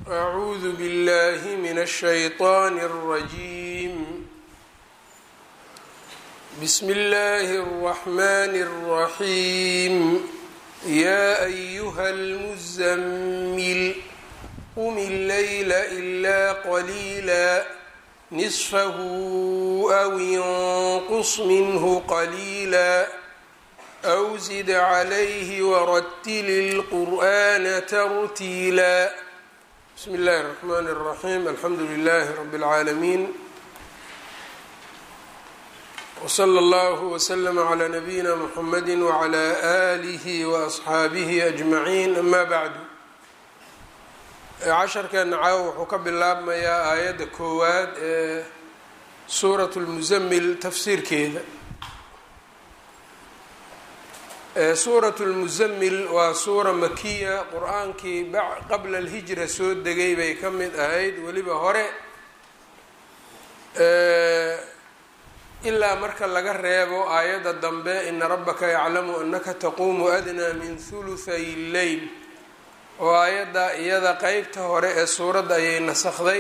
أعوذ بالله من الشيطان الرجيم بسم الله الرحمن الرحيم يا أيها المزمل قم الليل إلا قليلا نصفه أو انقص منه قليلا أو زد عليه ورتل القرآن ترتيلا بسم الله الرحمن الرحيم الحمد لله رب العالمين وصلى الله وسلم على نبينا محمد وعلى آله وأصحaabihi أجمعين أما بعد casharkeena caawa wuxuu ka bilaabmayaa aayadda koowaad ee suuraة الmuزmil tafsiirkeeda suuraة الmuزmil waa suura makiya qur-aankii qabla اlhijra soo degay bay ka mid ahayd weliba hore ilaa marka laga reebo aayadda dambe ina rabaka yaclamu anaka taquumu adnaa min huluthay lleyl oo aayadda iyada qeybta hore ee suuradda ayay nasakday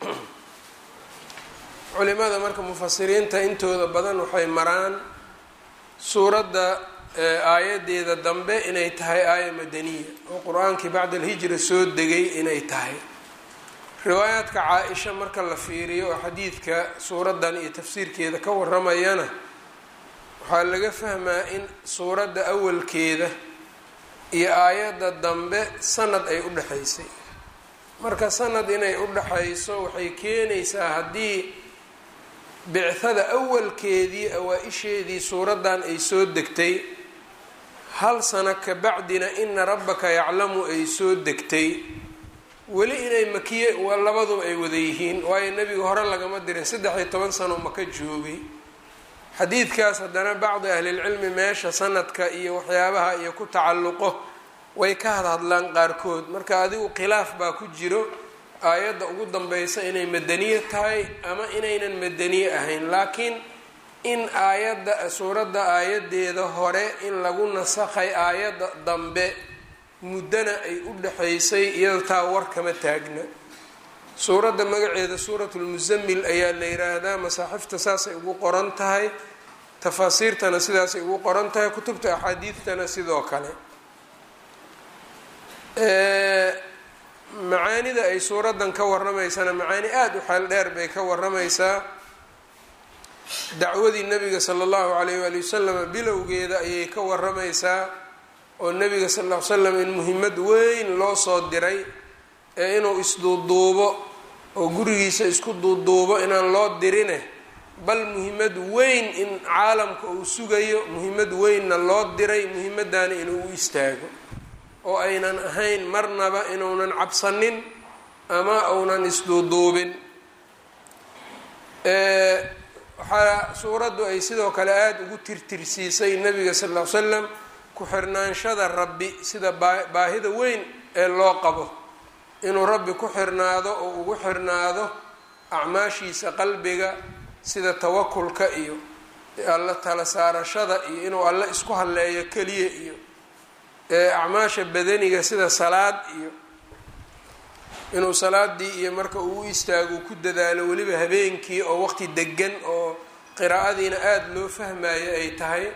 culimada marka mufasiriinta intooda badan waxay maraan suuradda aayadeeda dambe inay tahay aaya madaniya oo qur-aankii bacda alhijra soo degay inay tahay riwaayaadka caa-isha marka la fiiriyo oo xadiidka suuraddan iyo tafsiirkeeda ka waramayana waxaa laga fahmaa in suuradda awalkeeda iyo aayadda dambe sanad ay u dhexaysay marka sanad inay u dhexayso waxay keenaysaa haddii bicthada awalkeedii awaa-isheedii suuraddan ay soo degtay hal sano ka bacdina ina rabbaka yaclamu ay soo degtay weli inay makiye labaduba ay wada yihiin waayo nebiga hore lagama dirin saddex iyo toban sano maka joogay xadiidkaas haddana bacdi ahlilcilmi meesha sanadka iyo waxyaabaha iyo ku tacalluqo way ka hadhadlaan qaarkood marka adigu khilaaf baa ku jiro aayadda ugu danbeysa inay madaniye tahay ama inaynan madaniye ahayn laakiin in aayadda suuradda aayadeeda hore in lagu nasakhay aayadda dambe muddana ay u dhexaysay iyada taa war kama taagna suuradda magaceeda suuratu lmusamil ayaa la yiraahdaa masaaxifta saasay ugu qoran tahay tafaasiirtana sidaasay ugu qoran tahay kutubta axaadiidtana sidoo kale macaanida ay suuraddan ka waramaysana macaani aada u xeel dheer bay ka waramaysaa dacwadii nabiga sala allahu alayh waali wasalam bilowgeeda ayay ka waramaysaa oo nabiga sal ll ly slam in muhimmad weyn loo soo diray ee inuu isduuduubo oo gurigiisa isku duuduubo inaan loo dirine bal muhimmad weyn in caalamka uu sugayo muhimmad weynna loo diray muhimaddaana inuu u istaago oo aynan ahayn marnaba inuunan cabsanin ama uunan isduuduubin waxaa suuraddu ay sidoo kale aada ugu tirtirsiisay nabiga sal ll ly slam ku-xirnaanshada rabbi sida baahida weyn ee loo qabo inuu rabbi ku xirnaado oo ugu xirnaado acmaashiisa qalbiga sida tawakulka iyo alla tala saarashada iyo inuu alle isku halleeyo keliya iyo acmaasha badaniga sida salaad iyo inuu salaadii iyo marka uu u istaago ku dadaalo weliba habeenkii oo waqti degan oo qiraa'adiina aada loo fahmayo ay tahay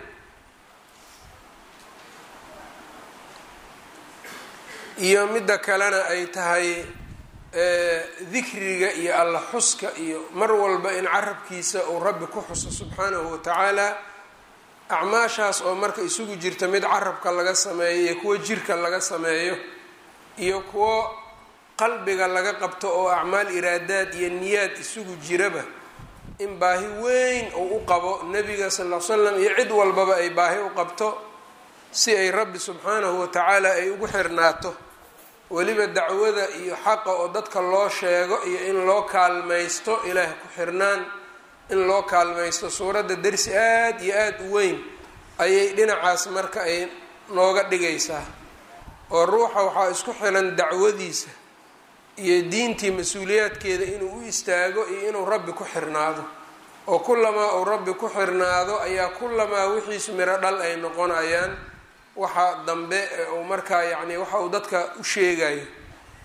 iyo midda kalena ay tahay dikriga iyo alla xuska iyo mar walba in carabkiisa uu rabbi ku xuso subxaanahu watacaala acmaashaas oo marka isugu jirta mid carabka laga sameeyo iyo kuwo jirka laga sameeyo iyo kuwo qalbiga laga qabto oo acmaal iraadaad iyo niyaad isugu jiraba in baahi weyn uu u qabo nebiga sal ll ly slam iyo cid walbaba ay baahi u qabto si ay rabbi subxaanahu watacaala ay ugu xirnaato weliba dacwada iyo xaqa oo dadka loo sheego iyo in loo kaalmaysto ilaah ku xirnaan in loo kaalmaysto suuradda dersi aada iyo aada u weyn ayay dhinacaas marka ay nooga dhigaysaa oo ruuxa waxaa isku xilan dacwadiisa iyo diintii mas-uuliyaadkeeda inuu u istaago iyo inuu rabbi ku xirnaado oo kulamaa uu rabbi ku xirnaado ayaa kulamaa wixiisu miro dhal ay noqonayaan waxa dambe uu markaa yacni waxa uu dadka u sheegayo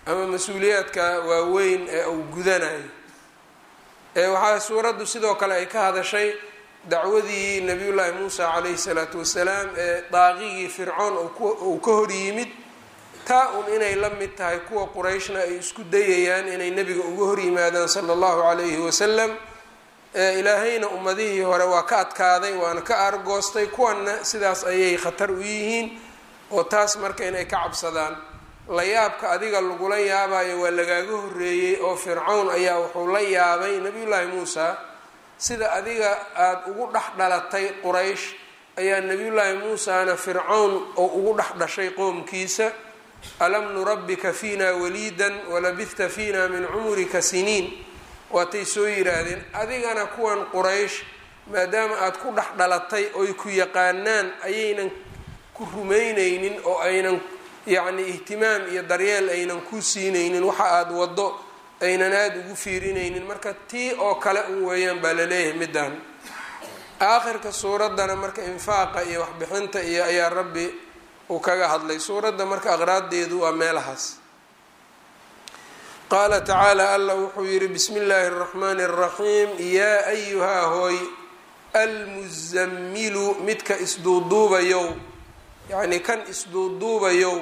ama mas-uuliyaadka waaweyn ee uu gudanayo waxaa suuraddu sidoo kale ay ka hadashay dacwadii nabiyullaahi muusa calayhi salaatu wasalaam ee daaqigii fircoon uu ka hor yimid taa un inay la mid tahay kuwa qurayshna ay isku dayayaan inay nebiga uga hor yimaadaan sala allahu calayhi wasalam ilaahayna ummadihii hore waa ka adkaaday waana ka aargoostay kuwanna sidaas ayay khatar u yihiin oo taas marka inay ka cabsadaan la yaabka adiga lagula yaabayo waa lagaaga horreeyey oo fircawn ayaa wuxuu la yaabay nabiyullaahi muusa sida adiga aada ugu dhex dhalatay quraysh ayaa nabiyullaahi muusana fircawn oo ugu dhex dhashay qoomkiisa alam nurabbika fiina waliidan walabihta fiina min cumurika siniin waatay soo yidhaahdeen adigana kuwan quraysh maadaama aada ku dhex dhalatay oy ku yaqaanaan ayaynan ku rumaynaynin oo aynan yacni ihtimaam iyo daryeel aynan ku siinaynin waxa aada waddo aynan aada ugu fiirinaynin marka tii oo kale un weeyaan baa laleeyahay middan aakhirka suuraddana marka infaaqa iyo waxbixinta iyo ayaa rabbi uu kaga hadlay suuradda marka aqraaddeedu waa meelahaas qaala tacaala allah wuxuu yidhi bismi illaahi اraxmaani اraxiim yaa ayuhaa hooy almusamilu midka isduuduubayow yacni kan isduuduubayow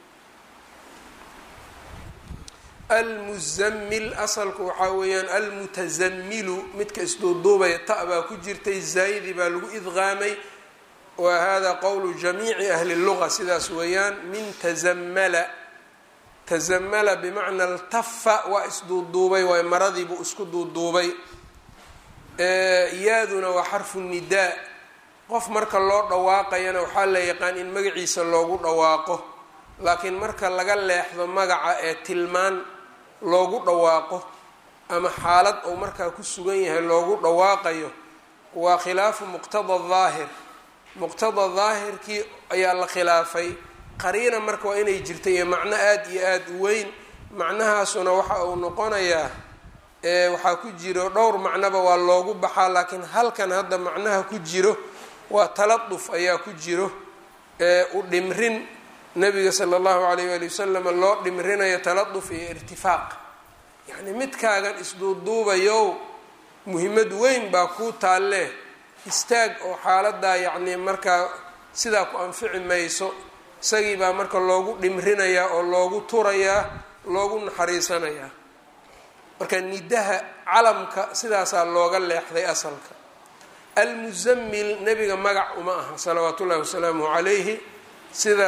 almuzammil asalku waxaa weeyaan almutasamilu midka isduuduubaya ta baa ku jirtay zaayidi baa lagu idqaamay wa hada qowlu jamiici ahli luga sidaas weeyaan min tazamala tazamala bimacna altafa waa isduuduubay waay maradiibuu isku duuduubay yaaduna waa xarfu nidaa qof marka loo dhawaaqayana waxaa la yaqaan in magaciisa loogu dhawaaqo laakiin marka laga leexdo magaca ee tilmaan loogu dhawaaqo ama xaalad uu markaa ku sugan yahay loogu dhawaaqayo waa khilaafu muqtada daahir muqtada daahirkii ayaa la khilaafay qariina marka waa inay jirta iyo macno aada iyo aada u weyn macnahaasuna waxa uu noqonayaa waxaa ku jiro dhowr macnoba waa loogu baxaa laakiin halkan hadda macnaha ku jiro waa taladuf ayaa ku jiro u dhimrin nabiga sala allahu alayh waali wasalam loo dhimrinayo taladuf iyo irtifaaq yacni midkaagan isduuduubayow muhimmad weyn baa kuu taalle istaag oo xaaladaa yacni markaa sidaa ku anfici mayso isagii baa marka loogu dhimrinayaa oo loogu turayaa loogu naxariisanayaa marka nidaha calamka sidaasaa looga leexday asalka almuzammil nebiga magac uma aha salawaatu ullahi wasalaamuhu calayhi sida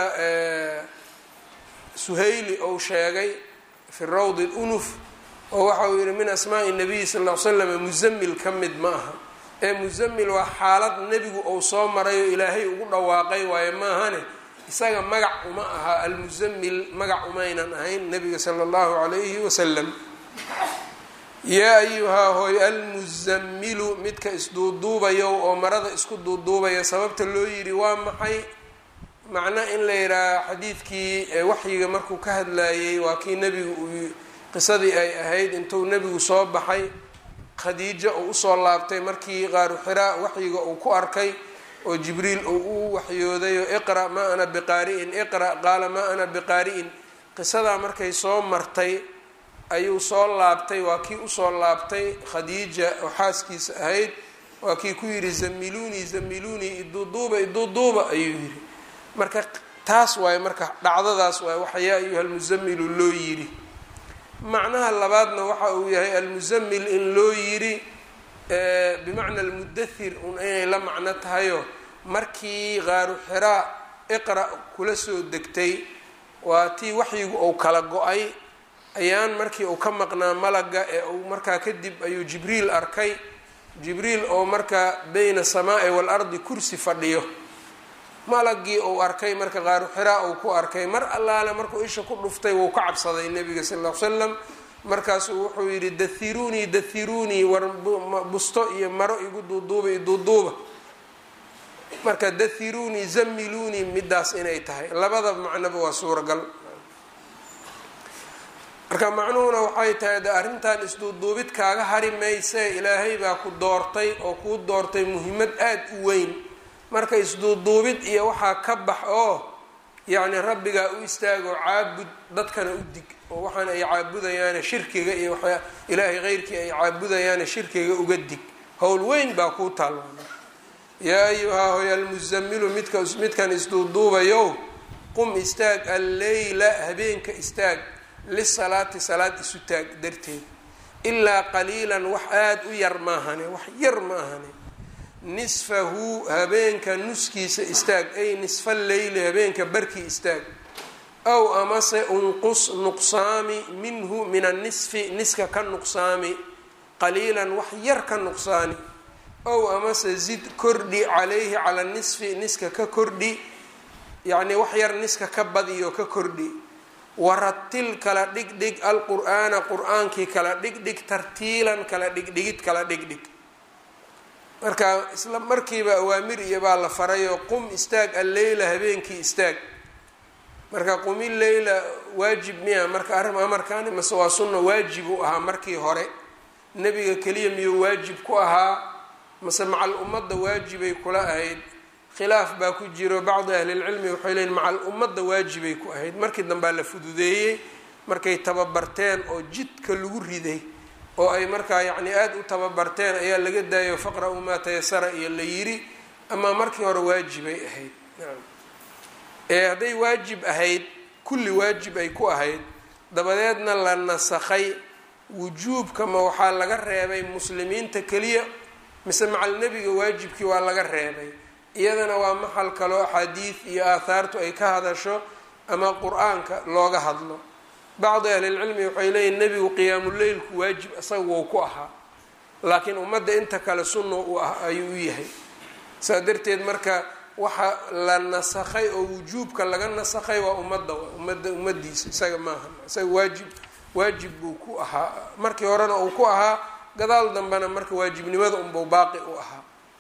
suhayli ou sheegay fi rawdi unuf oo waxa uu yihi min asmaai nabiyi sal l slam muzammil ka mid ma aha ee muzammil waa xaalad nebigu ou soo maray oo ilaahay ugu dhawaaqay waayo maahane isaga magac uma aha almuzammil magac umaynan ahayn nebiga sala allahu calayhi wasalam yaa ayuhaa hooy almuzammilu midka isduuduubayo oo marada isku duuduubaya sababta loo yidhi waa maxay macno in la yidhaaha xadiidkii waxyiga markuu ka hadlayey waa kii nebigu uu qisadii ay ahayd intuu nebigu soo baxay khadiijo uu usoo laabtay markii qaaru xiraa waxyiga uu ku arkay oo jibriil uu u waxyooday oo iqra' maa ana biqaari'in iqra' qaala maa ana biqaari'in qisadaa markay soo martay ayuu soo laabtay waa kii usoo laabtay khadiija oo xaaskiisa ahayd waa kii ku yidhi zamiluunii zamiluunii iduuduuba iduuduuba ayuu yidhi marka taas waaye marka dhacdadaas waaye waxa yaa ayuha almusamilu loo yidhi macnaha labaadna waxa uu yahay almusamil in loo yidhi bimacna almudathir un inay la macno tahayo markii qaaru xiraa iqra' kula soo degtay waa tii waxyigu uu kala go-ay ayaan markii uu ka maqnaa malaga ee uu markaa kadib ayuu jibriil arkay jibriil oo markaa bayna asamaa'i waalardi kursi fadhiyo malagii uu arkay marka qaaru xiraa uu ku arkay mar allaale markuu isha ku dhuftay wuu ka cabsaday nebiga sal ll ly slam markaasuu wuxuu yidhi dahiruunii dahiruunii war busto iyo maro igu duuduuba iduuduuba marka dahiruunii zamiluunii midaas inay tahay labada macnoba waa suuragal marka macnuhuna waxay tahay de arrintan isduuduubid kaaga hari maysee ilaahay baa ku doortay oo kuu doortay muhiimad aada u weyn marka isduuduubid iyo waxaa ka bax oo yacni rabbigaa u istaagoo caabud dadkana u dig oo waxaan ay caabudayaane shirkiga iyo waxyaa ilaahay keyrkii ay caabudayaane shirkiga uga dig howl weyn baa kuu taalmaana yaa ayuhaa hoy almusamilu midka midkan isduuduubayow qum istaag alleyla habeenka istaag lisalaati salaad isu taag darteed ilaa qaliilan wax aada u yar maahane wax yar ma ahane nisfahu habeenka nuskiisa istaag ay nisfa leyli habeenka barkii istaag aw amase unqus nuqsaami minhu min annisfi niska ka nuqsaami qaliilan wax yar ka nuqsaani ow amase zid kordhi calayhi cala nisfi niska ka kordhi yacnii wax yar niska ka badiyo ka kordhi waratil kala dhigdhig alqur'aana qur-aankii kala dhigdhig tartiilan kala dhigdhigid kala dhigdhig marka isla markiiba awaamir iyo baa la farayoo qum istaag alleyla habeenkii istaag marka qumi leyla waajib miya marka arrin amarkaani mase waa sunna waajib u ahaa markii hore nebiga keliya miyuu waajib ku ahaa mase macal ummadda waajibay kula ahayd khilaaf baa ku jiro bacdi ahlilcilmi waxay leeyiin macal ummadda waajibay ku ahayd markii dambaa la fududeeyey markay tababarteen oo jidka lagu riday oo ay markaa yacni aada u tababarteen ayaa laga daayo faqra-u maa tayasara iyo la yiri ama markii hore waajibay ahayd nacam ee hadday waajib ahayd kulli waajib ay ku ahayd dabadeedna la nasakhay wujuubka ma waxaa laga reebay muslimiinta keliya mise macal nebiga waajibkii waa laga reebay iyadana waa maxal kaloo axaadiid iyo aathaartu ay ka hadasho ama qur-aanka looga hadlo bacdi ahlilcilmi waxay leeyihin nebigu qiyaamuleylku waajib isaga wou ku ahaa laakiin ummadda inta kale sunna u ah ayuu u yahay saa darteed marka waxa la nasakhay oo wujuubka laga nasakhay waa ummadda ummadda ummadiisa isaga maaha isaga waajib waajib buu ku ahaa markii horena uu ku ahaa gadaal dambena marka waajibnimada unbuu baaqi u ahaa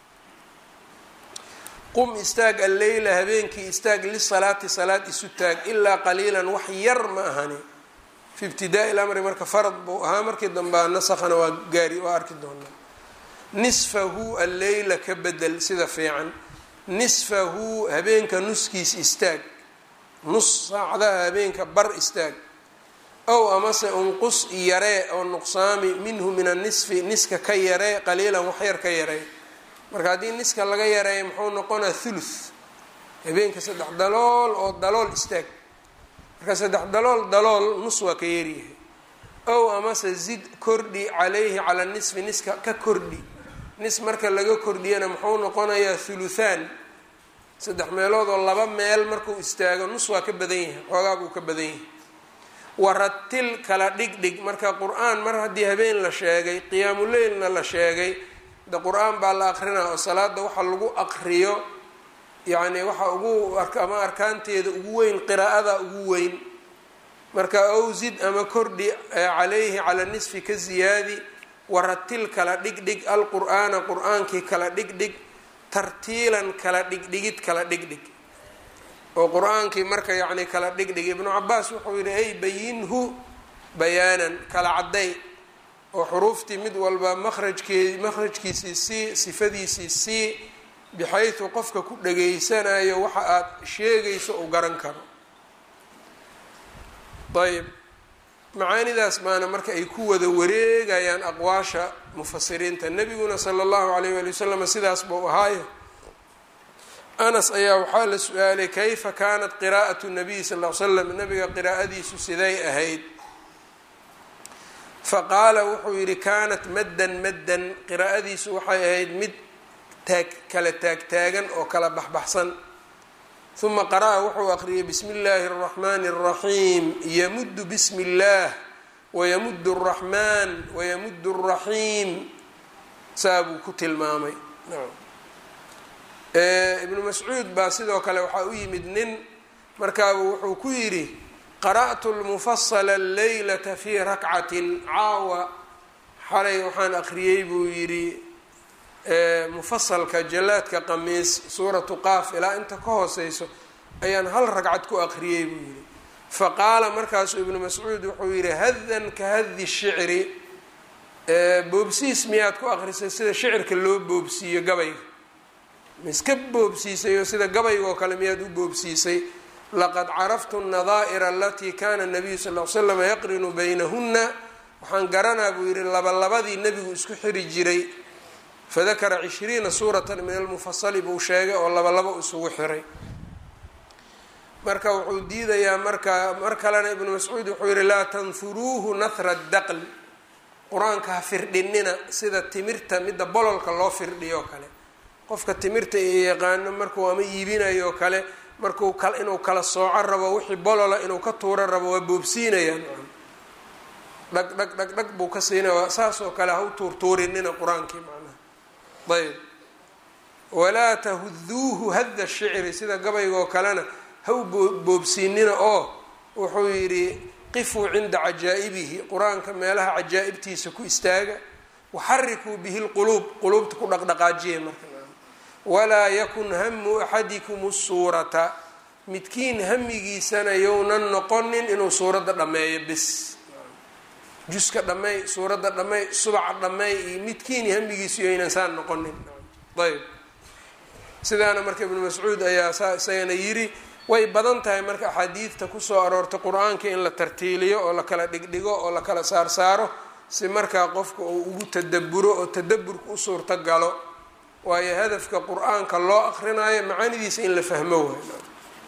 qum istaag alleyla habeenkii istaag lisalaati salaad isu taag ilaa qaliilan wax yar ma ahani fi ibtidaai lamri marka farad buu ahaa markii dambea nasakhana waa gaari waa arki doonaa nisfahu alleyla ka bedel sida fiican nisfahu habeenka nuskiis istaag nus saacadaha habeenka bar istaag ow amase unqus yaree oo nuqsaami minhu min annisfi niska ka yaree qaliilan wax yar ka yaree marka haddii niska laga yareeya muxuu noqonaa thuluth habeenka saddex dalool oo dalool istaag marka saddex dalool dalool nus waa ka yaryahay ow amase zid kordhi calayhi cala nisfi niska ka kordhi nis marka laga kordhiyana muxuu noqonayaa thuluthaan saddex meelood oo laba meel markuu istaago nus waa ka badan yahay xoogaa buu ka badan yahay waratil kala dhigdhig marka qur-aan mar haddii habeen la sheegay qiyaamuleylna la sheegay de qur-aan baa la aqrinaa oo salaada waxa lagu aqriyo yacni waxa ugu ama arkaanteeda ugu weyn qiraa'ada ugu weyn marka awsid ama kordhi calayhi cala nisfi ka ziyaadi waratil kala dhigdhig alqur'aana qur-aankii kala dhigdhig tartiilan kala dhigdhigid kala dhigdhig oo qur-aankii marka yacni kala dhigdhig ibnu cabaas wuxuu yihi ay bayinhu bayaanan kala cadday oo xuruuftii mid walba makrajkeedi makhrajkiisii sii sifadiisii sii bixaytu qofka ku dhageysanayo waxa aad sheegayso uu garan karo ayb macaanidaas baana marka ay ku wada wareegayaan aqwaasha mufasiriinta nebiguna sala allahu alayh wali wasalam sidaas buu ahaayo anas ayaa waxaa la su-aalay kayfa kaanat qiraa'atu nabiy sal l slam nabiga qiraa'adiisu siday ahayd faqaala wuxuu yidhi kaanat maddan maddan qiraa'adiisu waxay ahayd mid taag kala taagtaagan oo kala baxbaxsan uma qara'a wuxuu aqriyay bismi illaahi اraxmani الraxiim yamuddu bismi اllaah wayamuddu الraxmaan wayamuddu الraxiim saa buu ku tilmaamay ibnu mascuud baa sidoo kale waxaa u yimid nin markaabu wuxuu ku yidhi qara'tu lmufasala alleylata fii rakcatin caawa xalay waxaan aqriyey buu yidhi mufasalka jalaadka qamiis suuratu qaaf ilaa inta ka hooseyso ayaan hal ragcad ku aqriyey buu yidhi faqaala markaasuu ibnu mascuud wuxuu yidhi hadan ka hadi shicri boobsiis miyaad ku aqrisay sida shicirka loo boobsiiyo gabayga ma iska boobsiisay oo sida gabayga oo kale miyaad u boobsiisay laqad caraftu nadaa'ira alatii kana nabiyu sal l slam yaqrinu baynahuna waxaan garanaa buu yihi labalabadii nebigu isku xiri jiray fadakara cishriina suuratan min almufasali buu sheegay oo labalaba isugu xiray marka wuxuu diidayaa marka mar kalena ibnu mascuud wuxuu yihi laa tanfuruuhu nahra daql qur-aanka ha firdhinina sida timirta midda bololka loo firdhiyo kale qofka timirta iyo yaqaano markuu ama iibinayo kale markuu inuu kala sooco rabo wixii bolola inuu ka tuuro rabo waa boobsiinayaan dhag dhag dhag dhag buu ka siinaya saasoo kale ha u tuurtuurinina qur-aankii macnaha ayb walaa tahuduuhu hadda shicri sida gabaygoo kalena ha u boobsiinina oo wuxuu yidhi qifuu cinda cajaa'ibihi qur-aanka meelaha cajaa'ibtiisa ku istaaga waxarikuu bihi lquluub quluubta ku dhaqdhaqaajiya marka walaa yakun hamu axadikum suurata midkiin hamigiisana younan noqonin inuu suuradda dhammeeyo bis juska dhammeey suuradda dhammeey subaca dhammeey iyo midkiin hamigiisu yaynan saan noqonin ayb sidaana marka ibnu mascuud ayaa saa isagana yiri way badan tahay marka axaadiidta kusoo aroortay qur-aanka in la tartiiliyo oo la kala dhigdhigo oo la kala saarsaaro si markaa qofka uu ugu tadaburo oo tadaburka u suurto galo waayo hadafka qur-aanka loo akrinayo macaanidiisa in la fahmo waayo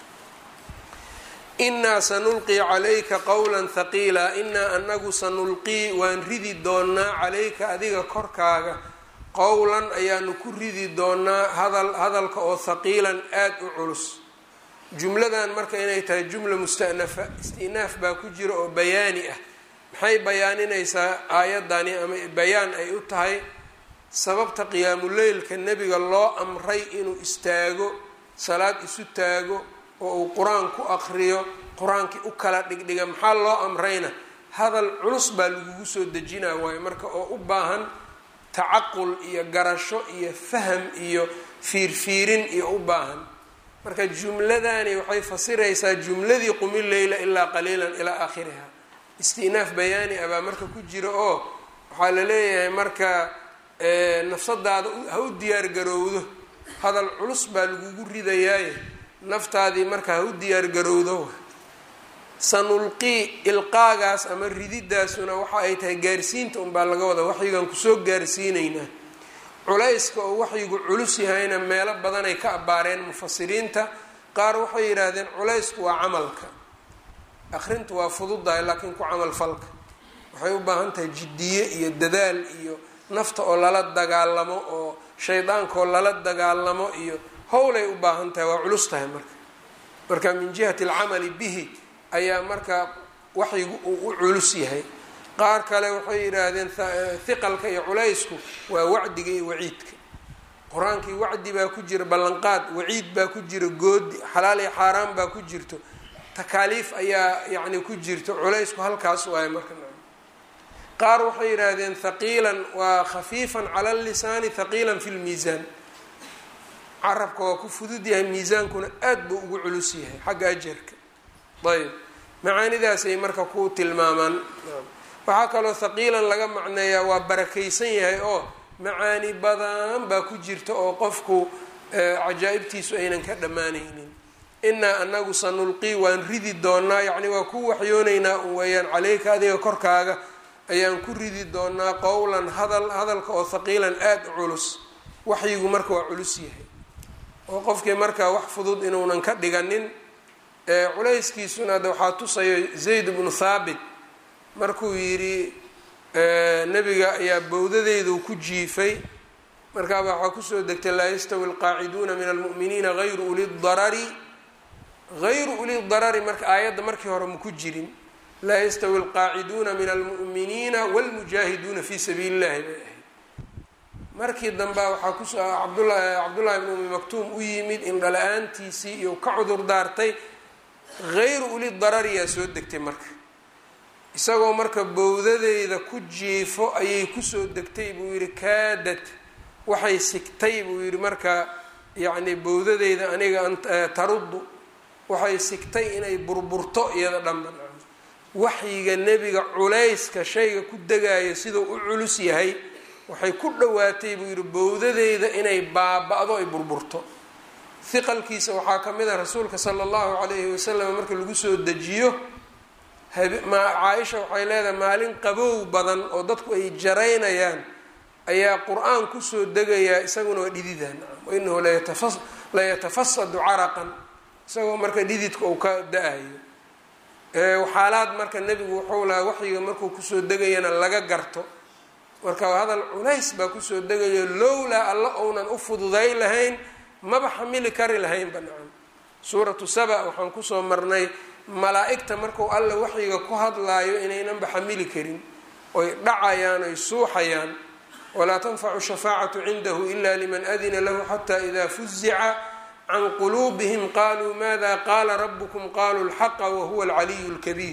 inaa sanulqii calayka qowla thaqiila inaa anagu sanulqii waan ridi doonaa calayka adiga korkaaga qowlan ayaanu ku ridi doonaa hadal hadalka oo thaqiilan aada u culus jumladan marka inay tahay jumla musta'nafa istinaaf baa ku jira oo bayaani ah maxay bayaaninaysaa aayadani ama bayaan ay u tahay sababta qiyaamuleylka nebiga loo amray inuu istaago salaad isu taago oo uu qur-aan ku aqriyo qur-aankii u kala dhigdhiga maxaa loo amrayna hadal culus baa lagugu soo dejinaa waayo marka oo u baahan tacaqul iyo garasho iyo faham iyo fiirfiirin iyo u baahan marka jumladani waxay fasiraysaa jumladii qumi leyla ilaa qaliilan ilaa aakhiriha istinaaf bayaani ah baa marka ku jira oo waxaa la leeyahay marka nafsadaada ha u diyaar garowdo hadal culus baa lagugu ridayaaye naftaadii marka ha u diyaar garowdo sanulqii ilqaagaas ama rididaasuna waxa ay tahay gaarsiinta unbaa laga wada waxyigan kusoo gaarsiinaynaa culayska oo waxyigu culus yahayna meelo badanay ka abbaareen mufasiriinta qaar waxay yidhaahdeen culaysku waa camalka akrintu waa fududahay laakiin ku camal falka waxay u baahan tahay jiddiye iyo dadaal iyo nafta oo lala dagaalamo oo shaydaankaoo lala dagaalamo iyo howlay u baahan tahay waa culus tahay marka marka min jihati alcamali bihi ayaa marka waxyigu uu u culus yahay qaar kale waxay yidhaahdeen hiqalka iyo culaysku waa wacdiga iyo waciidka qur-aankii wacdi baa ku jira ballanqaad waciid baa ku jira goodi xalaal iyo xaaraan baa ku jirto takaaliif ayaa yacni ku jirto culaysku halkaas waayo marka qaar waxay yidhaahdeen thaqiilan waa khafiifan cala lisaani thaqiilan fi lmiisaan carabka waa ku fudud yahay miisaankuna aad buu ugu culus yahay xagga ajarka ayb macaanidaasay marka ku tilmaamaan waxaa kaloo thaqiilan laga macneeyaa waa barakaysan yahay oo macaani badan baa ku jirta oo qofku cajaa'ibtiisu aynan ka dhammaanaynin inaa anagu sanulqii waan ridi doonaa yacni waa ku waxyoonaynaa un weeyaan caleyka adiga korkaaga ayaan ku ridi doonaa qowlan hadal hadalka oo thaqiilan aada u culus waxyigu marka waa culus yahay oo qofkii marka wax fudud inuunan ka dhiganin culayskiisuna hadda waxaa tusayo zayd bnu thaabit markuu yidhi nebiga ayaa bowdadeydu ku jiifay markaaba waxaa kusoo degtay laa yastawi alqaaciduuna min almu'miniina hayru uli darari hayru uli darari marka aayadda markii hore maku jirin laa yastawi alqaaciduuna min almu'miniina wاlmujaahiduuna fi sabiili illahi bay ahayd markii dambea waxaa kusoo cabdula cabdullahi bn umi maktuum u yimid indhala-aantiisii iyo ka cudur daartay hayru uli darariyaa soo degtay marka isagoo marka bowdadeyda ku jiifo ayay kusoo degtay buu yihi kaadad waxay sigtay buu yihi marka yacni bowdadeyda aniga taruddu waxay sigtay inay burburto iyada dhanba waxyiga nebiga culayska shayga ku degayo siduu u culus yahay waxay ku dhowaatay buu yihi bowdadeyda inay baaba-do ay burburto hiqalkiisa waxaa ka mid a rasuulka sala allahu calayhi wasalam marka lagu soo dejiyo caaisha waxay leedahay maalin qabow badan oo dadku ay jaraynayaan ayaa qur-aan kusoo degayaa isaguna waa dhididaan wainahu layatafasadu caraqan isagoo marka dhididka uu ka da-ayo xaalaad marka nebigu wuxuu lahaa waxyiga markuu kusoo degayana laga garto marka hadal culays baa kusoo degayo lowlaa alla ounan u fududay lahayn maba xamili kari lahaynba nacam suuratu saba waxaan kusoo marnay malaa-igta marku alla waxyiga ku hadlaayo inaynanba xamili karin oy dhacayaan oy suuxayaan walaa tanfacu shafaacatu cindahu ila liman adina lahu xata ida fuzica can quluubihim qaluu mada qaala rabukum qaluu lxaqa wahuwa alcaliyu lkabiir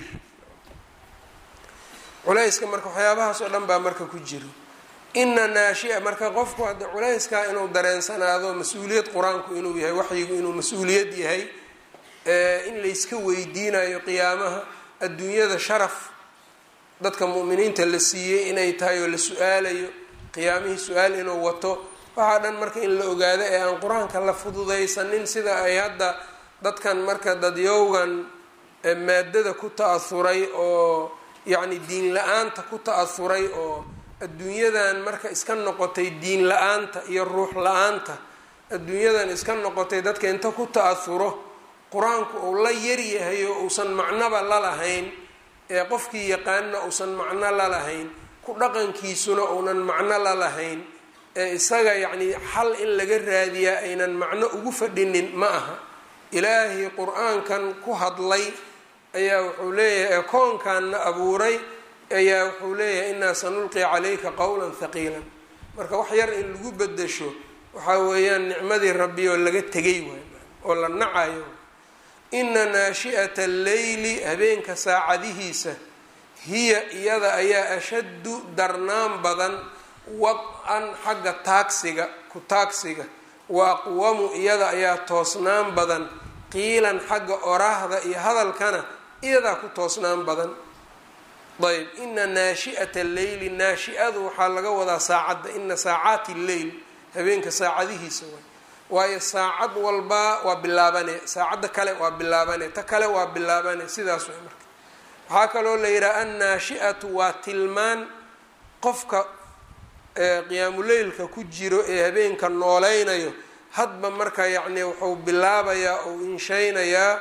culayska marka waxyaabahaas oo dhan baa marka ku jiro ina naashia marka qofku hadda culayskaa inuu dareensanaado mas-uuliyad qur-aanku inuu yahay waxyigu inuu mas-uuliyad yahay in layska weydiinayo qiyaamaha adduunyada sharaf dadka mu'miniinta la siiyey inay tahay oo la su-aalayo qiyaamihii su-aal inuu wato waxaa dhan marka in la ogaado ee aan qur-aanka la fududaysanin sida ay hadda dadkan marka dadyowgan maadada ku ta-ahuray oo yacni diin la-aanta ku ta-ahuray oo adduunyadan marka iska noqotay diin la-aanta iyo ruux la-aanta adduunyadan iska noqotay dadka inta ku ta-ahuro qur-aanku uu la yaryahay oo uusan macnoba lalahayn ee qofkii yaqaanna uusan macno lalahayn ku dhaqankiisuna uunan macno lalahayn ee isaga yacnii xal in laga raadiyaa aynan macno ugu fadhinin ma aha ilaahay qur-aankan ku hadlay ayaa wuxuu leeyahay ekoonkanna abuuray ayaa wuxuu leeyahay innaa sanulqi calayka qowlan haqiilan marka wax yar in lagu bedesho waxaa weeyaan nicmadii rabbi oo laga tegay waay oo la nacayo ina naashi'ata alleyli habeenka saacadihiisa hiya iyada ayaa ashaddu darnaan badan wad-an xagga taagsiga ku taagsiga wa aqwamu iyada ayaa toosnaan badan qiilan xagga oraahda iyo hadalkana iyadaa ku toosnaan badan ayb ina naashi'ata alleyli naashi-adu waxaa laga wadaa saacadda ina saacaati lleyl habeenka saacadihiisa waay waayo saacad walba waa bilaabane saacadda kale waa bilaabane ta kale waa bilaabane sidaas way marka waxaa kaloo la yidhaha annaashi-atu waa tilmaan qofka qiyaamuleylka ku jiro ee habeenka nooleynayo hadba marka yacni wuxuu bilaabayaa ou inshaynayaa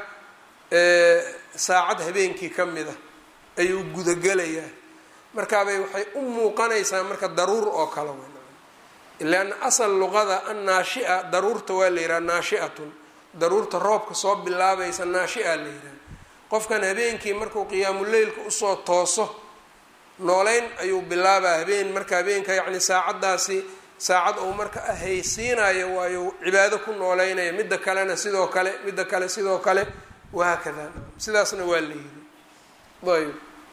saacad habeenkii ka mid a ayuu gudagelayaa markaabay waxay u muuqanaysaa marka daruur oo kale w ilaana asal luqada annaashia daruurta waa la yidhaha naashiatun daruurta roobka soo bilaabaysa naashia la yidhaha qofkan habeenkii markuu qiyaamuleylka usoo tooso nooleyn ayuu bilaabaa habeen marka habeenka yacni saacaddaasi saacad uu marka ahaysiinayo waayu cibaado ku nooleynaya midda kalena sidoo kale midda kale sidoo kale wahaakada sidaasna waa la yidhi ayb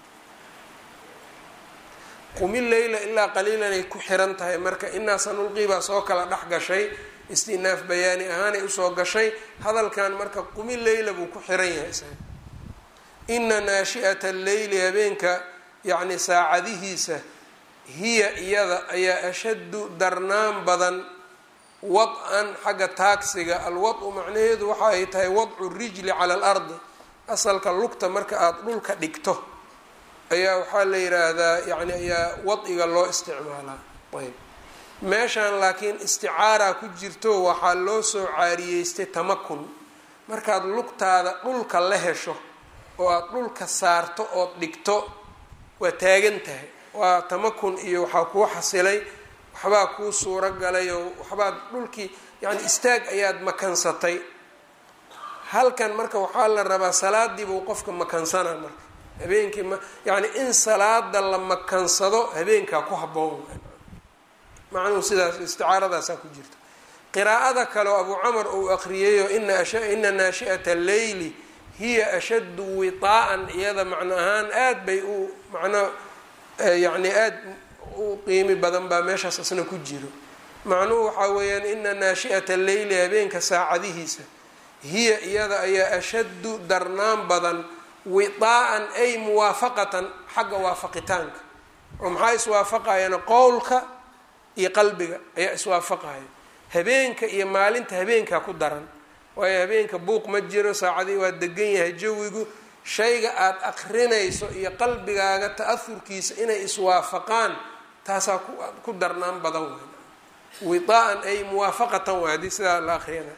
qumi leyla ilaa qaliilan ay ku xiran tahay marka inaa sanulqii baa soo kala dhex gashay istinaaf bayaani ahaanay usoo gashay hadalkan marka qumi leyla buu ku xiran yahay isaga ina naashi'ata alleyli habeenka yacni saacadihiisa hiya iyada ayaa ashaddu darnaan badan wad-an xagga taagsiga alwad-u macnaheedu waxa ay tahay wadcu rijli cala alardi asalka lugta marka aada dhulka dhigto ayaa waxaa la yidhaahdaa yani ayaa wad-iga loo isticmaalaa ayb meeshan laakiin isticaaraa ku jirto waxaa loo soo caariyeystay tamakun markaad lugtaada dhulka la hesho oo aada dhulka saarto ood dhigto waa taagan tahay waa tamakun iyo waxaa kuu xasilay waxbaa kuu suuro galay oo waxbaad dhulkii yani istaag ayaad makansatay halkan marka waxaa la rabaa salaadii buu qofka makansana marka habeenkii ma yani in salaada la makansado habeenkaa ku haboon macnuhu sidaas isticaaradaasa ku jirta qiraa'ada kaleo abu camar uu aqriyeyo ina naashi'ata alleyli hiya ashaddu wiطaa'an iyada macno ahaan aad bay u macno yani aad u qiimi badan baa meeshaas isna ku jiro macnuhu waxaa weeyaan ina naashi'ata alleyli habeenka saacadihiisa hiya iyada ayaa ashaddu darnaan badan wiطaa'an ay muwaafaqatan xagga waafaqitaanka oo maxaa iswaafaqayana qowlka iyo qalbiga ayaa iswaafaqaya habeenka iyo maalinta habeenkaa ku daran waayo habeenka buuq ma jiro saacadii waa degan yahay jawigu shayga aada akrinayso iyo qalbigaaga ta-ahurkiisa inay iswaafaqaan taasaa ku darnaan badan wey wiaa-an ay muwaafaqatan waa haddii sidaa la akriyana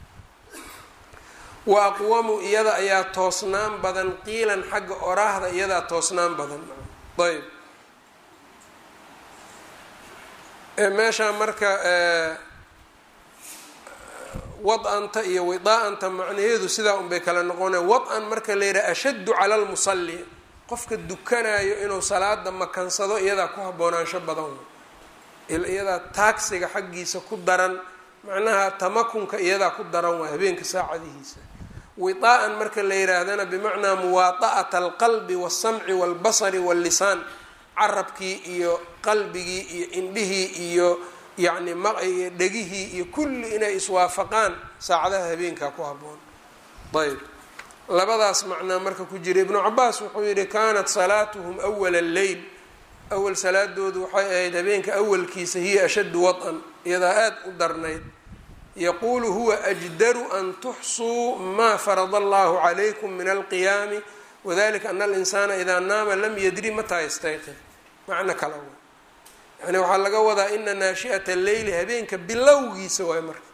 wa aqwamu iyada ayaa toosnaan badan qiilan xagga oraahda iyadaa toosnaan badan ayb meeshaa marka wad-anta iyo widaa-anta macnaheedu sidaa unbay kala noqonaya wad-an marka la yidhaha ashaddu cala lmusalli qofka dukanayo inuu salaada makansado iyadaa ku haboonaansho badan iyadaa taagsiga xaggiisa ku daran macnaha tamakunka iyadaa ku daran waa habeenka saacadihiisa widaa-an marka la yihaahdana bimacnaa muwaada'ata alqalbi walsamci walbasari wallisaan carabkii iyo qalbigii iyo indhihii iyo yacni maiyo dhegihii iyo kulli inay iswaafaqaan saacadaha habeenkaa ku haboon ayb labadaas macnaa marka ku jira ibnu cabaas wuxuu yihi kaanat salaatuhum awala alleyl awal salaadoodu waxay ahayd habeenka awalkiisa hiya ashaddu wad-an iyadaa aada u darnayd yaquulu huwa ajdaru an tuxsuu maa farada allahu calaykum min alqiyaami wadalika ana alinsaana idaa naama lam yadri mataa yastayqid macno kala wa yani waxaa laga wadaa ina naashi'ata alleyli habeenka bilowgiisa waay marka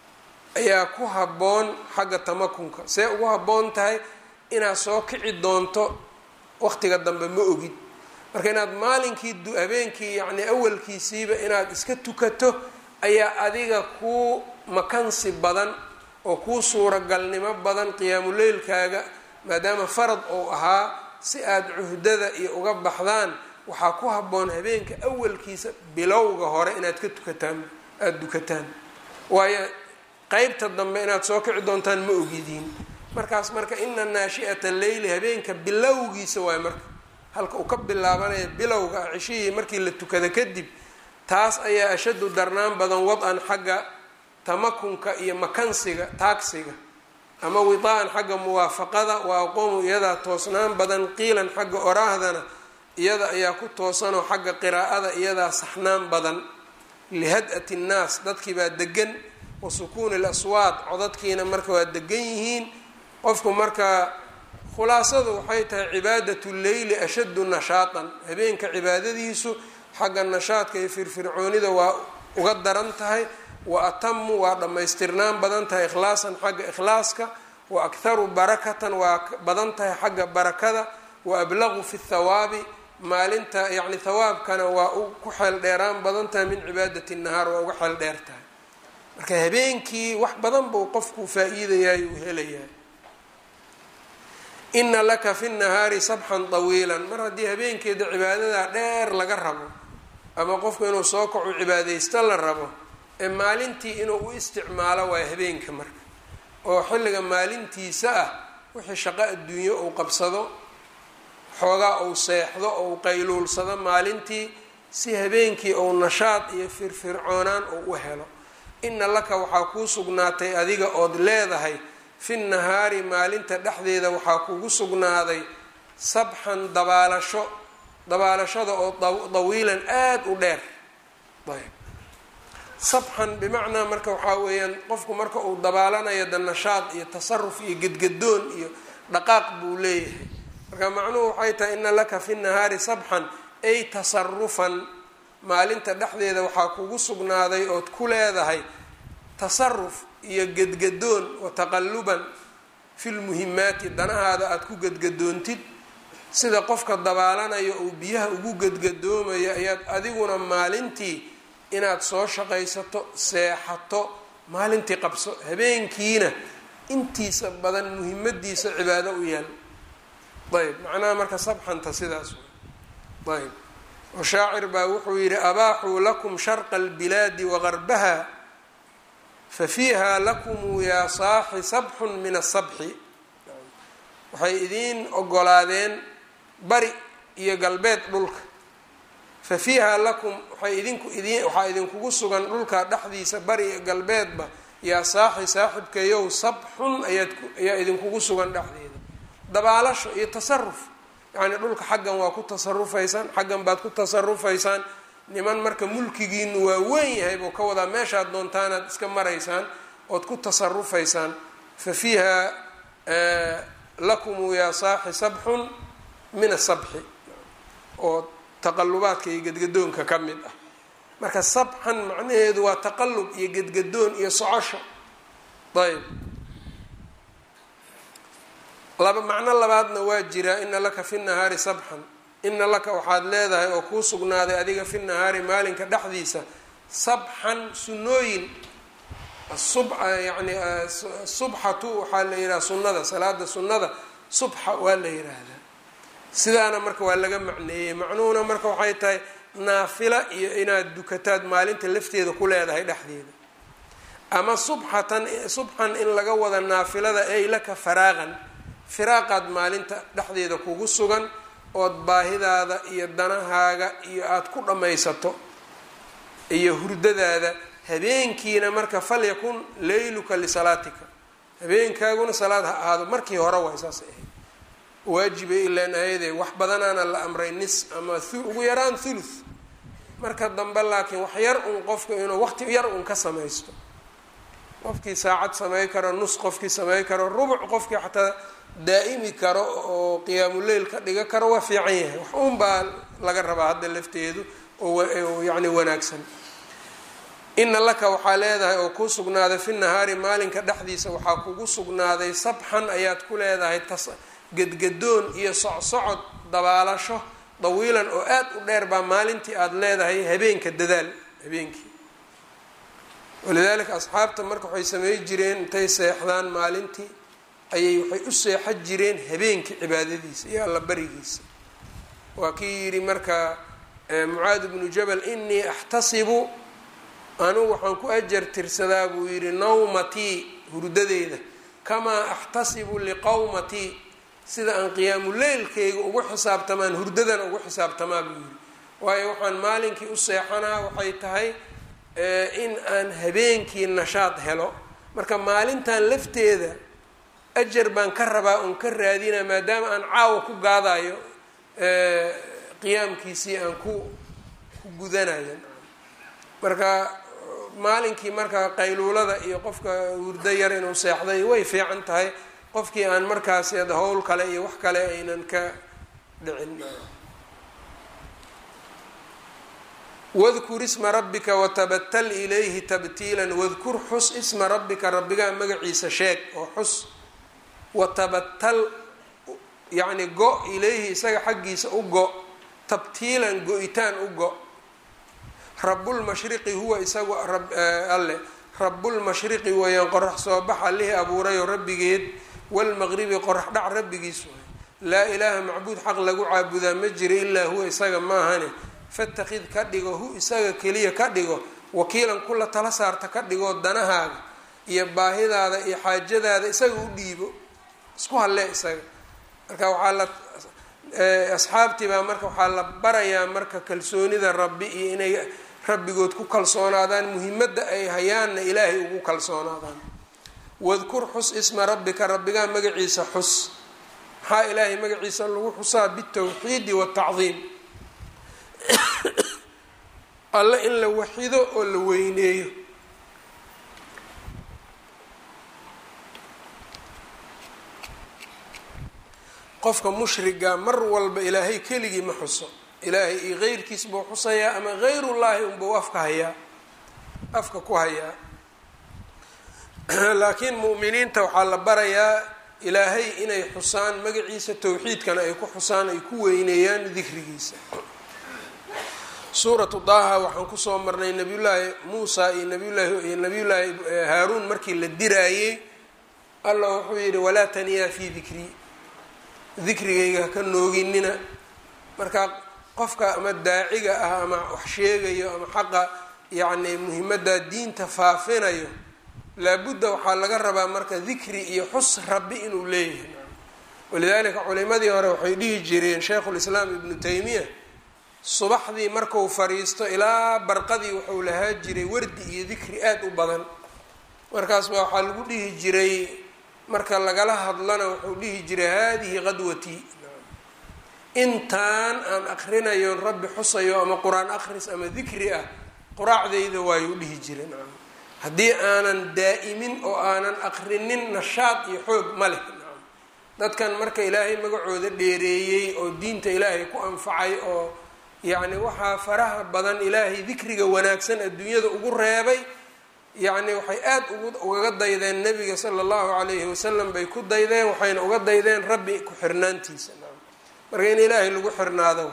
ayaa ku habboon xagga tamakunka see ugu habboon tahay inaad soo kici doonto waqtiga dambe ma ogid marka inaad maalinkii habeenkii yacni awalkiisiiba inaad iska tukato ayaa adiga kuu makansi badan oo kuu suuragalnimo badan qiyaamuleylkaaga maadaama farad uu ahaa si aada cuhdada iyo uga baxdaan waxaa ku habboon habeenka awalkiisa bilowga hore inaad ka tukataan aada dukataan waayo qeybta dambe inaad soo kici doontaan ma ogidiin markaas marka ina naashi'ata leyli habeenka bilowgiisa waayo marka halka uu ka bilaabanaya bilowga ah cishihii markii la tukada kadib taas ayaa ashaddu darnaan badan wad-an xagga tamakunka iyo makansiga taagsiga ama widaa-an xagga muwaafaqada waa aqoomu iyadaa toosnaan badan qiilan xagga oraahdana iyada ayaa ku toosanoo xagga qiraa'ada iyadaa saxnaan badan lihad-ati nnaas dadkii baa degan wa sukuuni laswaad codadkiina marka waa degan yihiin qofku marka khulaasadu waxay tahay cibaadatu leyli ashaddu nashaatan habeenka cibaadadiisu xagga nashaadka iyo firfircoonida waa uga daran tahay wa atamu waa dhammaystirnaan badan tahay ikhlaasan xagga ikhlaaska wa akharu barakatan waa badan tahay xagga barakada wa ablaqu fi thawaabi maalinta yacni thawaabkana waa u ku xeel dheeraan badan tahay min cibaadati nahaar waa uga xeel dheer tahay marka habeenkii wax badan buu qofku faa-iidayaay uu helayaa ina laka fi nahaari sabxan tawiilan mar haddii habeenkeeda cibaadada dheer laga rabo ama qofku inuu soo kaco cibaadaysto la rabo ee maalintii inuu u isticmaalo waayo habeenka marka oo xilliga maalintiisa ah wixii shaqo adduunyo uu qabsado xoogaa uu seexdo ou qayluulsado maalintii si habeenkii ou nashaad iyo firfircoonaan uu u helo ina laka waxaa kuu sugnaatay adiga ood leedahay fi nahaari maalinta dhexdeeda waxaa kugu sugnaaday sabxan dabaalasho dabaalashada oo dawiilan aada u dheer ayb sabxan bimacnaa marka waxaa weeyaan qofku marka uu dabaalanayo da nashaad iyo tasaruf iyo gedgadoon iyo dhaqaaq buu leeyahay marka macnuhu waxay tahay ina laka fi nahaari sabxan ay tasarufan maalinta dhexdeeda waxaa kugu sugnaaday ood ku leedahay tasaruf iyo gedgadoon wa taqalluban fi lmuhimaati danahaada aada ku gedgadoontid sida qofka dabaalanayo uu biyaha ugu gedgadoomayo ayaad adiguna maalintii inaad soo shaqaysato seexato maalintii qabso habeenkiina intiisa badan muhimadiisa cibaado u yaal ayb macnaha marka sabxanta sidaas ayb oo shaacir baa wuxuu yidhi abaaxuu lakum sharqa albilaadi wagarbaha fafiiha lakum yaa saaxi sabxun min asabxi waxay idiin ogolaadeen bari iyo galbeed dhulka fa fiiha lakum waxay idinku idin waxaa idinkugu sugan dhulka dhexdiisa bari iyo galbeedba yaa saaxi saaxibkayow sabxun ayaad ayaa idinkugu sugan dhexdeeda dabaalasho iyo tasaruf yacnii dhulka xaggan waa ku tasarufaysaan xaggan baad ku tasarufaysaan niman marka mulkigiinu waa weyn yahay buu ka wadaa meeshaad doontaanaad iska maraysaan ood ku tasarufaysaan fa fiiha lakumu yaa saaxi sabxun min asabxi oo taqalubaadka iyo gedgadoonka ka mid ah marka sabxan macnaheedu waa taqalub iyo gedgadoon iyo socosho ayb laba macno labaadna waa jiraa ina laka fi nahaari sabxan ina laka waxaad leedahay oo kuu sugnaaday adiga fi nahaari maalinka dhexdiisa sabxan sunnooyin asubxa yani subxatu waxaa la yidhaha sunnada salaada sunnada subxa waa la yidhaahdaa sidaana marka waa laga macneeyey macnuhuna marka waxay tahay naafila iyo inaad dukataad maalinta lafteeda ku leedahay dhexdeeda ama subxatan subxan in laga wada naafilada ay laka faraaqan firaaqaad maalinta dhexdeeda kugu sugan ood baahidaada iyo danahaaga iyo aada ku dhammaysato iyo hurdadaada habeenkiina marka falyakun leyluka lisalaatika habeenkaaguna salaad ha ahaado markii hore waay saasay ahayd waajibay ilaan ayadee wax badanaana la amray nis ama ugu yaraan thuluth marka dambe laakiin wax yar un qofka inuu waqti yar un ka samaysto qofkii saacad samey karo nus qofkii samey karo rubuc qofkii xataa daa'imi karo oo qiyaamuleyl ka dhiga karo waa fiican yahay wax un baa laga rabaa hadda lafteedu oo yacni wanaagsan ina laka waxaa leedahay oo kuu sugnaaday fi nahaari maalinka dhexdiisa waxaa kugu sugnaaday sabxan ayaad ku leedahay tas gedgadoon iyo socsocod dabaalasho dawiilan oo aad u dheer baa maalintii aada leedahay habeenka dadaal habeenkii walidaalika asxaabta marka waxay samey jireen intay seexdaan maalintii ayay waxay u seexan jireen habeenkii cibaadadiisa iyo alla barigiisa waa kii yidhi marka mucaad bnu jabal inii axtasibu anugu waxaan ku ajar tirsadaa buu yidhi nawmatii hurdadeyda kamaa axtasibu liqawmatii sida aan qiyaamuleylkayga ugu xisaabtamaan hurdadana ugu xisaabtamaa buu yidhi waayo waxaan maalinkii u seexanaa waxay tahay in aan habeenkii nashaad helo marka maalintan lafteeda ajar baan ka rabaa oon ka raadina maadaama aan caawa ku gaadayo qiyaamkiisii aan ku ku gudanayo marka maalinkii marka qayluulada iyo qofka hurdo yar inuu seexday way fiican tahay qofkii aan markaasi ad howl kale iyo wax kale aynan ka dhicin wadkur isma rabbika watabatal ilayhi tabtiilan wadkur xus isma rabbika rabbigaa magaciisa sheeg oo xus watabatal yacni go ilayhi isaga xaggiisa u go tabtiilan go-itaan u go rabulmashriqi huwa isagu alle rabulmashriqi weeyaan qorax soo bax allihii abuurayoo rabbigeed walmaqribi qorax dhac rabbigiis waay laa ilaaha macbuud xaq lagu caabudaa ma jira ilaa huwa isaga maahane fatakid ka dhigo hu isaga keliya ka dhigo wakiilan kula tala saarta ka dhigoo danahaaga iyo baahidaada iyo xaajadaada isaga u dhiibo isku hallee isaga marka waxaa la asxaabtii baa marka waxaa la barayaa marka kalsoonida rabbi iyo inay rabbigood ku kalsoonaadaan muhimadda ay hayaanna ilaahay ugu kalsoonaadaan wadkur xus isma rabbika rabbigaa magaciisa xus maxaa ilaahay magaciisa lagu xusaa bitawxiidi watacdiim alle in la waxido oo la weyneeyo qofka mushriga mar walba ilaahay keligii ma xuso ilaahay iyo keyrkiis buu xusayaa ama hayrullaahi unbuu afka hayaa afka ku hayaa laakiin mu'miniinta waxaa la barayaa ilaahay inay xusaan magaciisa towxiidkana ay ku xusaan ay ku weyneeyaan dikrigiisa suuratu daaha waxaan kusoo marnay nabiyullaahi muusa iyo nabiyullaahi iyo nabiyullaahi haaruun markii la diraayey allah wuxuu yidhi walaa taniyaa fii dikrii dikrigayga haka nooginina marka qofka ama daaciga ah ama wax sheegayo ama xaqa yacni muhimadda diinta faafinayo laabudda waxaa laga rabaa marka dikri iyo xus rabbi inuu leeyahay walidaalika culimadii hore waxay dhihi jireen sheikhulislaam ibnu taymiya subaxdii marku fariisto ilaa barqadii wuxuu lahaa jiray wardi iyo dikri aada u badan markaas baa waxaa lagu dhihi jiray marka lagala hadlana wuxuu dhihi jiray haadihi qadwatii intaan aan akrinayo rabbi xusayo ama qur-aan akhris ama dikri ah quraacdayda waayuu dhihi jiray nacam haddii aanan daa'imin oo aanan aqrinin nashaad iyo xoog ma leh dadkan marka ilaahay magacooda dheereeyey oo diinta ilaahay ku anfacay oo yacni waxaa faraha badan ilaahay dikriga wanaagsan adduunyada ugu reebay yacni waxay aada ugu ugaga daydeen nebiga sala allahu calayhi wasalam bay ku daydeen waxayna uga daydeen rabbi ku xirnaantiisa marka in ilaahay lagu xirnaado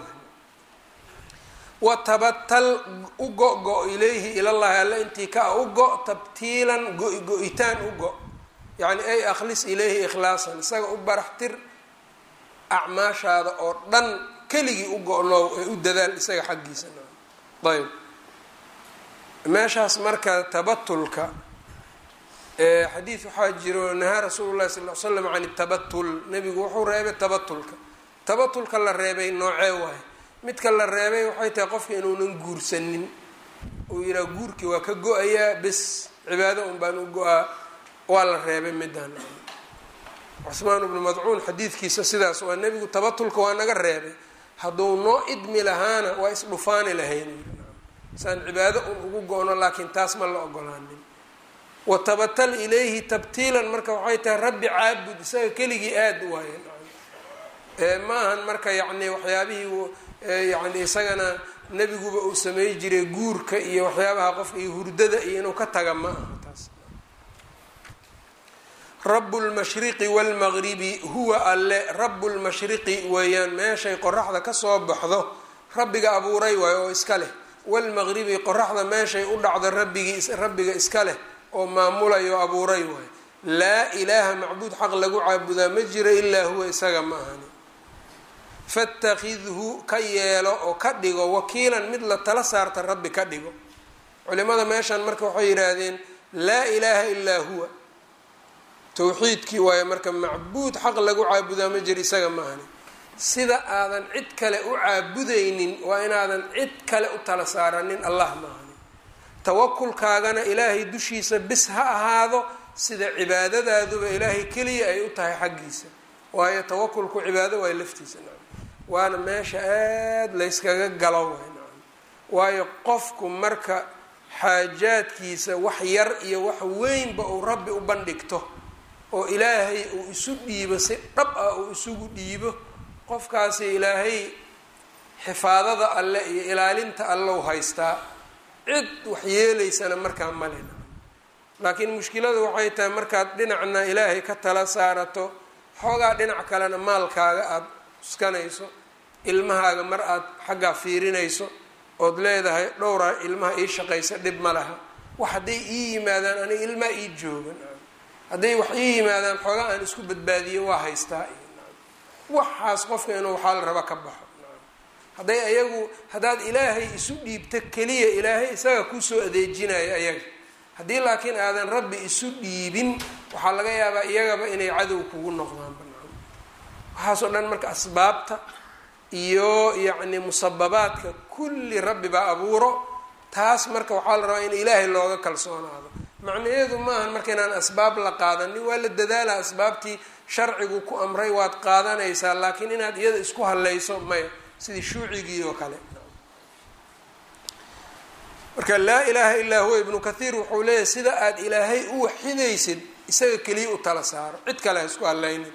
watabatal u go-go ilayhi ilallahi alla intii ka u go tabtiilan go-go-itaan u go yacni ay akhlis ilayhi ikhlaasan isaga u baraxtir acmaashaada oo dhan keligii u go-noow ee u dadaal isaga xaggiisa ayb meeshaas marka tabatulka xadiid waxaa jiro nahaa rasuulu llahi sal l slam can tabatul nebigu wuxuu reebay tabatulka tabatulka la reebay noocee waaye midka la reebay waxay tahay qofka inuunan guursanin uu yihaha guurkii waa ka go-ayaa bes cibaado un baan u go-aa waa la reebay midaan cusmaan ibnu madcuun xadiidkiisa sidaas waa nebigu tabatulka waa naga reebay hadduu noo idmi lahaana waa isdhufaani lahayn saan cibaado un ugu go-no laakiin taas ma la ogolaanin watabatal ilayhi tabtiilan marka waxay tahay rabbi caabud isaga keligii aada u waaye ma ahan marka yacni waxyaabihii yacni isagana nebiguba uu samey jiray guurka iyo waxyaabaha qofka iyo hurdada iyo inuu ka taga ma aha taas rabu lmashriqi waalmaqribi huwa alle rabu lmashriqi weeyaan meeshay qoraxda kasoo baxdo rabbiga abuuray waayo oo iska leh waalmaqribi qoraxda meeshay u dhacdo rabbigii rabbiga iska leh oo maamulayo abuuray waayo laa ilaaha macbuud xaq lagu caabudaa ma jiro ilaa huwa isaga ma ahani fatakidhu ka yeelo oo ka dhigo wakiilan mid la tala saarta rabbi ka dhigo culimada meeshan marka waxay yidhaahdeen laa ilaaha ilaa huwa tawxiidkii waayo marka macbuud xaq lagu caabudaa ma jiro isaga ma ahani sida aadan cid kale u caabudaynin waa inaadan cid kale u tala saaranin allah ma ahani tawakulkaagana ilaahay dushiisa bis ha ahaado sida cibaadadaaduba ilaahay keliya ay u tahay xaggiisa waayo tawakulku cibaado waay laftiisa waana meesha aada layskaga galo waay waayo qofku marka xaajaadkiisa wax yar iyo wax weynba uu rabbi u bandhigto oo ilaahay uu isu dhiibo si dhab ah uu isugu dhiibo qofkaasi ilaahay xifaadada alle iyo ilaalinta allow haystaa cid wax yeelaysana markaa malena laakiin mushkiladu waxay tahay markaad dhinacna ilaahay ka tala saarato xoogaa dhinac kalena maalkaaga aada uskanayso ilmahaaga mar aada xaggaa fiirinayso ood leedahay dhowraa ilmaha ii shaqaysa dhib ma laha wax hadday ii yimaadaan aniga ilmaa ii joogan hadday wax ii yimaadaan xoogaa aan isku badbaadiyo waa haystaa waxaas qofka inuu waxaa la raba ka baxo hadday ayagu haddaad ilaahay isu dhiibto keliya ilaahay isaga kusoo adeejinayo ayaga haddii laakiin aadan rabbi isu dhiibin waxaa laga yaabaa iyagaba inay cadow kugu noqdaan banaan waxaasoo dhan marka asbaabta iyo yacni musababaadka kulli rabbi baa abuuro taas marka waxaa la rabaa in ilaahay looga kalsoonaado macnaheedu maahan marka inaan asbaab la qaadanin waa la dadaala asbaabtii sharcigu ku amray waad qaadanaysaa laakiin inaad iyada isku hallayso maya sidii shuucigii oo kale marka laa ilaaha illaa huwa ibnu kathiir wuxuu leeyahay sida aada ilaahay u waxidaysid isaga keliya u tala saaro cid kale ha isku hallaynin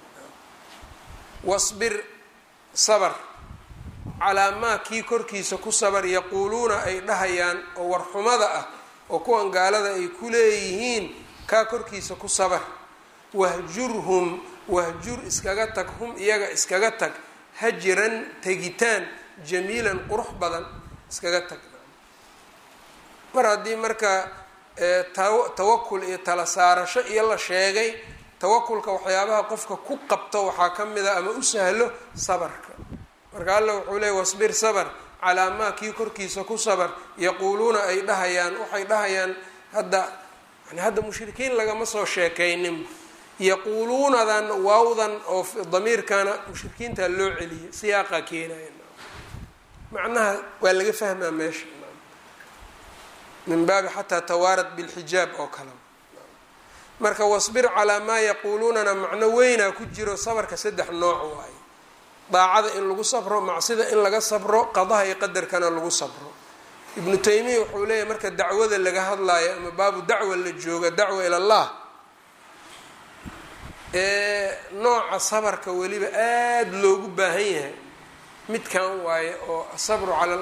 wasbir sabr calaa maa kii korkiisa ku sabar yaquuluuna ay dhahayaan oo warxumada ah oo kuwan gaalada ay ku leeyihiin kaa korkiisa ku sabar wahjurhum wahjur iskaga tag hum iyaga iskaga tag hajiran tegitaan jamiilan qurux badan iskaga tag mar haddii marka tawakul iyo tala saarasho iyo la sheegay tawakulka waxyaabaha qofka ku qabto waxaa ka mid a ama u sahlo sabarka marka alla wuxuu leeyay wasbir sabr calaa maa kii korkiisa ku sabar yaquuluuna ay dhahayaan waxay dhahayaan hadda yani hadda mushrikiin lagama soo sheekaynin yaquuluunadan waawdan oo damiirkana mushrikiinta loo celiya siyaaqaa keenaya macnaha waa laga fahmaa meesha min baabi xataa tawaarad bilxijaab oo kale marka wasbir calaa maa yaquuluunana macno weynaa ku jiro sabarka saddex nooc waaye daacada in lagu sabro macsida in laga sabro qadaha iyo qadarkana lagu sabro ibnu taymiya wuxuu leeyahay marka dacwada laga hadlaayo ama baabu dacwa la jooga dacwa ila allah ee nooca sabarka weliba aada loogu baahan yahay midkan waaye oo asabru cala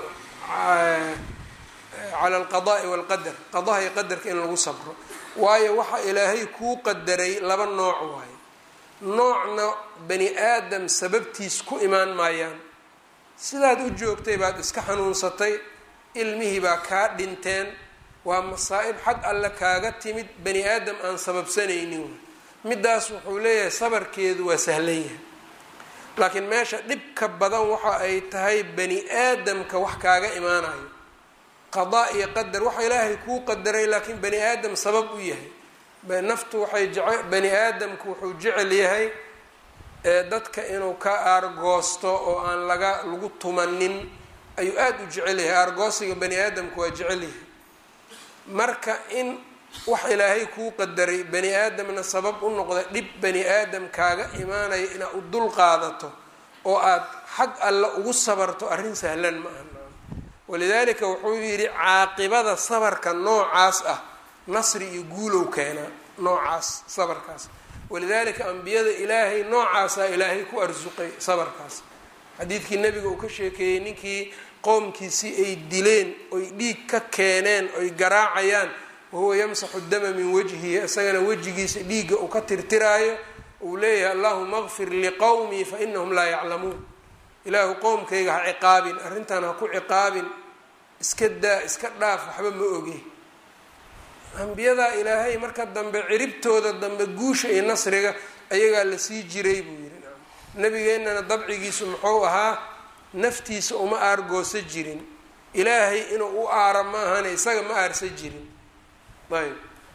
cala alqada'i walqadar qadaha iyo qadarka in lagu sabro waayo waxa ilaahay kuu qadaray laba nooc waaye noocna bani aadam sababtiis ku imaan maayaan sidaad u joogtay baad iska xanuunsatay ilmihii baa kaa dhinteen waa masaa-ib xag alle kaaga timid bani aadam aan sababsanaynin middaas wuxuu leeyahay sabarkeedu waa sahlan yahay laakiin meesha dhibka badan waxa ay tahay bani aadamka wax kaaga imaanayo qadaa iyo qadar waxa ilaahay kuu qadaray laakiin bani aadam sabab u yahay naftu waxay jece bani aadamku wuxuu jecel yahay dadka inuu ka aargoosto oo aan laga lagu tumanin ayuu aada u jecel yahay aargoosiga bani aadamku waa jecel yahay marka in wax ilaahay kuu qadaray bani aadamna sabab u noqda dhib bani aadam kaaga imaanaya inaad u dul qaadato oo aad xag alle ugu sabarto arrin sahlan ma aha walidaalika wuxuu yidhi caaqibada sabarka noocaas ah nasri iyo guulow keenaa noocaas sabarkaas walidaalika ambiyada ilaahay noocaasaa ilaahay ku arsuqay sabarkaas xadiidkii nabiga uu ka sheekeeyey ninkii qowmkiisii ay dileen oy dhiig ka keeneen oy garaacayaan wahuwa yamsaxu dama min wajhihi isagana wejigiisa dhiigga uu ka tirtiraayo uu leeyahay allahuma qfir liqowmii fa inahum laa yaclamuun ilaahu qowmkayga ha ciqaabin arrintan ha ku ciqaabin iska daa iska dhaaf waxba ma oge ambiyadaa ilaahay marka dambe ciribtooda dambe guusha iyo nasriga ayagaa la sii jiray buu yidhi nabigeennana dabcigiisu muxuu ahaa naftiisa uma aargoosa jirin ilaahay inuu u aaro ma ahane isaga ma aarsa jirin ayb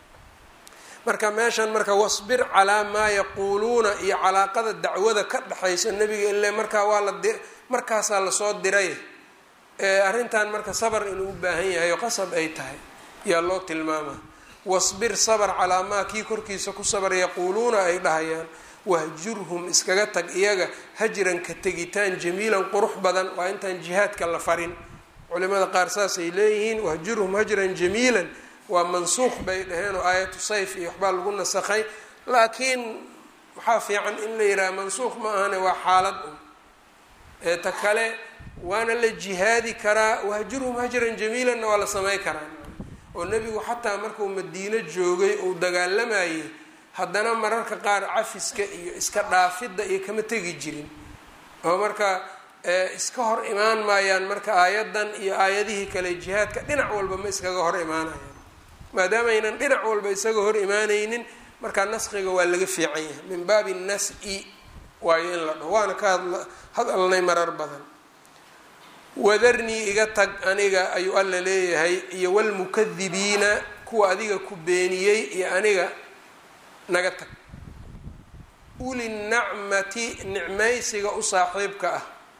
marka meeshan marka wasbir calaa maa yaquuluuna iyo calaaqada dacwada ka dhexaysa nebiga ile markaa waa la di markaasaa lasoo diray arrintan marka sabar inuu u baahan yahay oo qasab ay tahay yaa loo tilmaamaa wasbir sabr calaa maa kii korkiisa ku sabar yaquuluuna ay dhahayaan wahjurhum iskaga tag iyaga hajran ka tegitaan jamiilan qurux badan waa intaan jihaadka la farin culimada qaar saasay leeyihiin wahjurhum hajran jamiilan waa mansuuq bay dhaheen oo aayatu sayf iyo waxbaa lagu nasakhay laakiin waxaa fiican in la yidhaha mansuuq ma ahane waa xaalad un ee ta kale waana la jihaadi karaa wahjurhum hajran jamiilanna waa la samey karaa oo nebigu xataa markuu madiino joogay uu dagaalamayay haddana mararka qaar cafiska iyo iska dhaafidda iyo kama tegi jirin oo marka iska hor imaan maayaan marka aayaddan iyo aayadihii kale jihaadka dhinac walba ma iskaga hor imaanayaan maadaama aynan dhinac walba isaga hor imaanaynin markaa naskiga waa laga fiican yahay min baabi nas-i waayo in la dhaho waana ka hadalnay marar badan wadarnii iga tag aniga ayuu alla leeyahay iyo walmukadibiina kuwa adiga ku beeniyey iyo aniga naga tag uli nacmati nicmaysiga u saaxiibka ah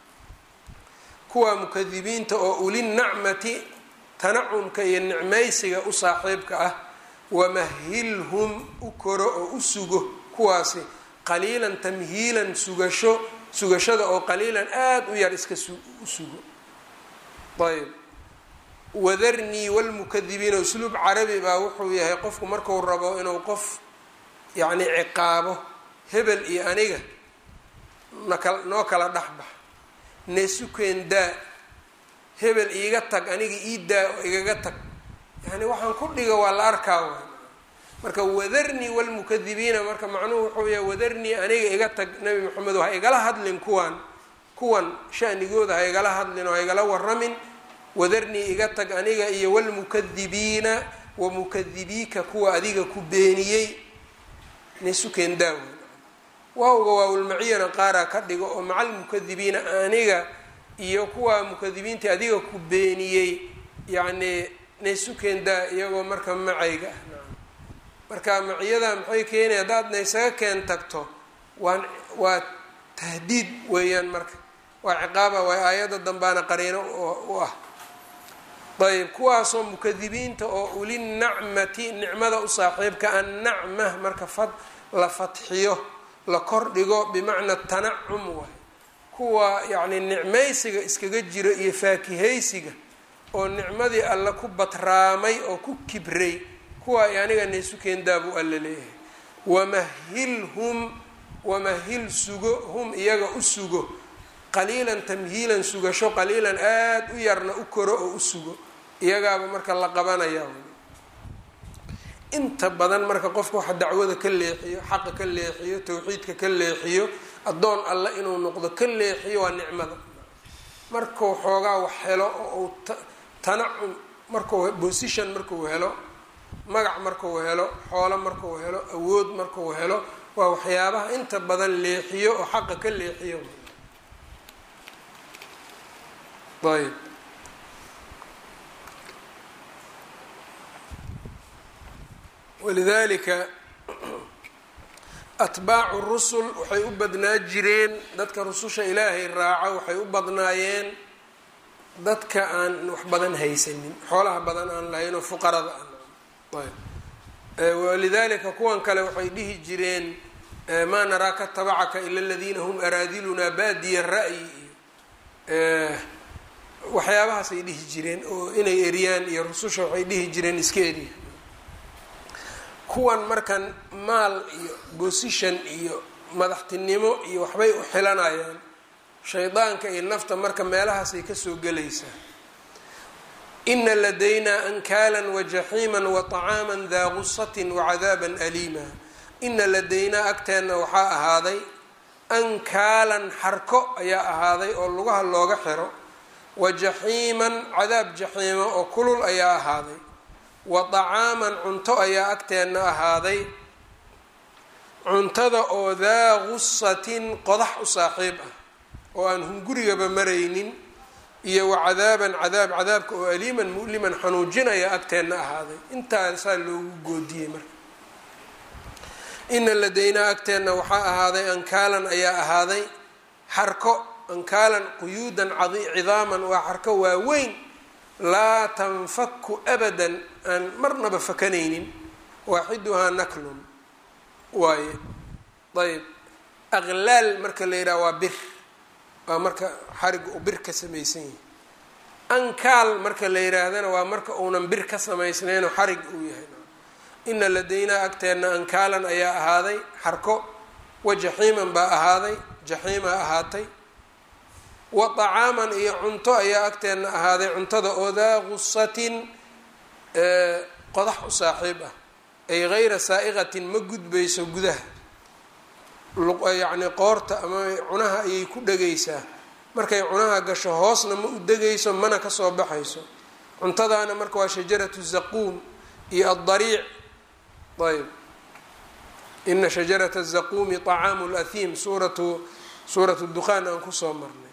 kuwa mukadibiinta oo ulinacmati tanacumka iyo nicmaysiga u saaxiibka ah wamahilhum u koro oo u sugo kuwaasi qaliilan tamhiilan sugasho sugashada oo qaliilan aada u yar iska u sugo ayb wadarnii walmukadibiina usluub carabi baa wuxuu yahay qofku marku rabo inuu qof yacni ciqaabo hebel iyo aniga naka noo kala dhexbax neesukeen daa hebel iiga tag aniga ii daa oo igaga tag yani waxaan ku dhiga waa la arkaa waay marka wadarnii walmukadibiina marka macnuhu wuxuu yahay wadarnii aniga iga tag nabi maxamed ha igala hadlin kuwan kuwan shanigooda ha igala hadlin oo ha igala waramin wadarnii iga tag aniga iyo walmukadibiina wa mukadibiika kuwa adiga ku beeniyey neesukeen daa wey waawga waawlmaciyana qaaraa ka dhigo oo macal mukadibiina aniga iyo kuwa mukadibiintii adiga ku beeniyey yacni naysukendaa iyagoo marka macayga ah marka maciyada maxay keenaya haddaad naysaga keen tagto waan waa tahdiid weeyaan marka waa ciqaaba waa aayadda dambaana qariino u ah ayb kuwaasoo mukadibiinta oo ulinacmati nicmada u saaxiibka annacma marka fad la fatxiyo la kordhigo bimacna tanacum waay kuwa yacni nicmaysiga iskaga jiro iyo faakihaysiga oo nicmadii alle ku batraamay oo ku kibray kuwa ay aniga naysu keendaa buu alla leeyahay wamahilhum wamahil sugo hum iyaga u sugo qaliilan tamhiilan sugasho qaliilan aada u yarna u koro oo u sugo iyagaaba marka la qabanaya inta badan marka qofka waxa dacwada ka leexiyo xaqa ka leexiyo tawxiidka ka leexiyo addoon alle inuu noqdo ka leexiyo waa nicmada markuu xoogaa wax helo oo uu tanacum markuu position markuu helo magac markuu helo xoolo markuu helo awood markuu helo waa waxyaabaha inta badan leexiyo oo xaqa ka leexiyo ayb walidalika atbaacu rusul waxay u badnaa jireen dadka rususha ilaahay raaca waxay u badnaayeen dadka aan wax badan haysanin xoolaha badan aan lahayn oo fuqarada ah walidalika kuwan kale waxay dhihi jireen maa naraaka tabacaka ila aladiina hum araadilunaa baadiya ra'yi iyo waxyaabahaasay dhihi jireen oo inay eriyaan iyo rususha waxay dhihi jireen iska eriya kuwan markan maal iyo bosition iyo madaxtinimo iyo waxbay u xilanayaan shaydaanka iyo nafta marka meelahaasay kasoo gelaysaa ina ladaynaa ankaalan wajaxiima waطacaama daa gusatin wacadaaba aliima ina ladaynaa agteenna waxaa ahaaday ankaalan xarko ayaa ahaaday oo lugaha looga xiro wajaxiiman cadaab jaxiima oo kulul ayaa ahaaday wa طacaaman cunto ayaa agteenna ahaaday cuntada oo daa gusatin qodax u saaxiib ah oo aan hungurigaba maraynin iyo wa cadaaban cadaab cadaabka oo aliiman mu'liman xanuujinaya agteenna ahaaday intaasaa loogu goodiyey marka ina ladaynaa agteenna waxaa ahaaday ankaalan ayaa ahaaday xarko ankaalan quyuudan cidaaman waa xarko waaweyn laa tanfaku abadan aan marnaba fakanaynin waaxiduhaa naklun waaye ayb aqlaal marka la yidhaha waa bir waa marka xariga uu bir ka samaysan yahay ankaal marka la yidhaahdana waa marka uunan bir ka samaysnaynoo xarig uu yahay ina ladaynaa agteenna ankaalan ayaa ahaaday xarko wa jaxiiman baa ahaaday jaxiimaa ahaatay wa طacaaman iyo cunto ayaa agteenna ahaaday cuntada oo daa gusatin qodax u saaxiib ah ay gayra saa'iqatin ma gudbayso gudaha yacni qoorta ama cunaha ayay ku dhegaysaa markay cunaha gasho hoosna ma u degayso mana kasoo baxayso cuntadaana marka waa shajaratu zaquum iyo addariic ayb ina shajarata zaquumi طacaamu اlahim suuratu suuratu dukhaan aan kusoo marnay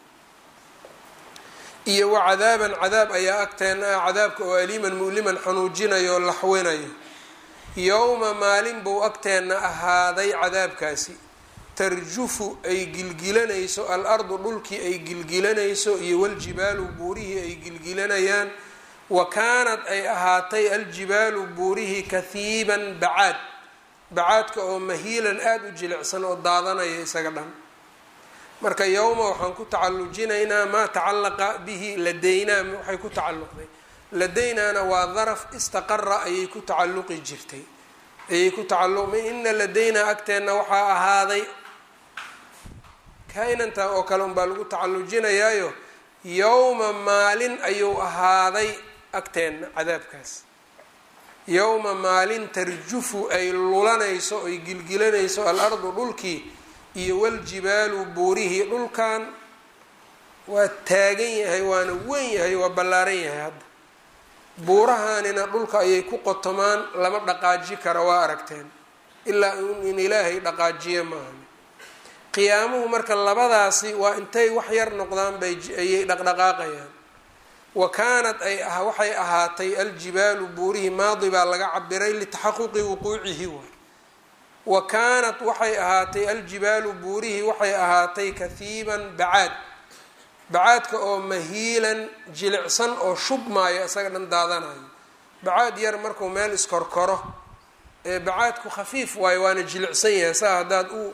iyo wa cadaaban cadaab ayaa agteena ah cadaabka oo aliiman mu'liman xanuujinayo oo laxwinayo yowma maalin buu agteenna ahaaday cadaabkaasi tarjufu ay gilgilanayso al-ardu dhulkii ay gilgilanayso iyo waljibaalu buurihii ay gilgilanayaan wa kaanad ay ahaatay aljibaalu buurihii kahiiban bacaad bacaadka oo mahiilan aada u jilicsan oo daadanaya isaga dhan marka yowma waxaan ku tacalujinaynaa maa tacalaqa bihi ladaynaa waxay ku tacalluqday ladaynaana waa daraf istaqara ayay ku tacalluqi jirtay ayay ku tacalluq ina ladaynaa agteenna waxaa ahaaday kaa-inantaa oo kale unbaa lagu tacallujinayaayo yowma maalin ayuu ahaaday agteenna cadaabkaas yowma maalin tarjufu ay lulanayso ay gilgilanayso al-ardu dhulkii iyo waljibaalu buurihii dhulkan waa taagan yahay waana weyn yahay waa ballaaran yahay hadda buurahaanina dhulka ayay ku qotomaan lama dhaqaaji kara waa aragteen ilaa in ilaahay dhaqaajiye maahan qiyaamuhu marka labadaasi waa intay wax yar noqdaan bay ayay dhaqdhaqaaqayaan wa kaanad ay waxay ahaatay aljibaalu buurihii maadi baa laga cabiray litaxaquqi wuquucihi waay wa kaanat waxay ahaatay aljibaalu buurihii waxay ahaatay kahiiban bacaad bacaadka oo mahiilan jilicsan oo shubmaayo isaga dhan daadanayo bacaad yar markuu meel iskorkoro ee bacaadku khafiif waayo waana jilicsan yahay saa haddaad u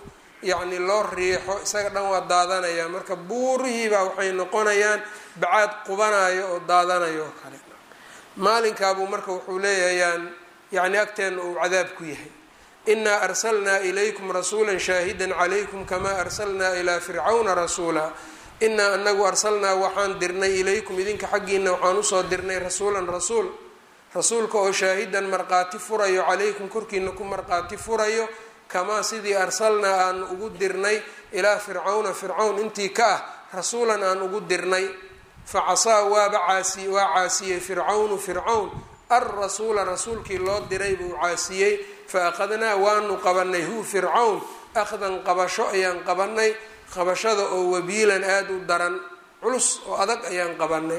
yacni loo riixo isaga dhan waa daadanaya marka buurihiibaa waxay noqonayaan bacaad qubanayo oo daadanayo oo kale maalinkaabuu marka wuxuu leeyahayaan yacni agteenna uu cadaab ku yahay inaa arsalnaa ilaykum rasuula shaahida calaykum kamaa arsalnaa ilaa fircawna rasuula inaa anagu arsalnaa waxaan dirnay ilaykum idinka xaggiina waxaan usoo dirnay rasuulan rasuul rasuulka oo shaahidan marqaati furayo calaykum korkiina ku marqaati furayo kamaa sidii arsalnaa aan ugu dirnay ilaa fircawna fircawn intii ka ah rasuulan aan ugu dirnay facasaa waaba caasi waa caasiyey fircawnu fircawn alrasuula rasuulkii loo diray buu caasiyey fa akhadnaa waanu qabanay hu fircawn akhdan qabasho ayaan qabanay qabashada oo wabiilan aada u daran culus oo adag ayaan qabanay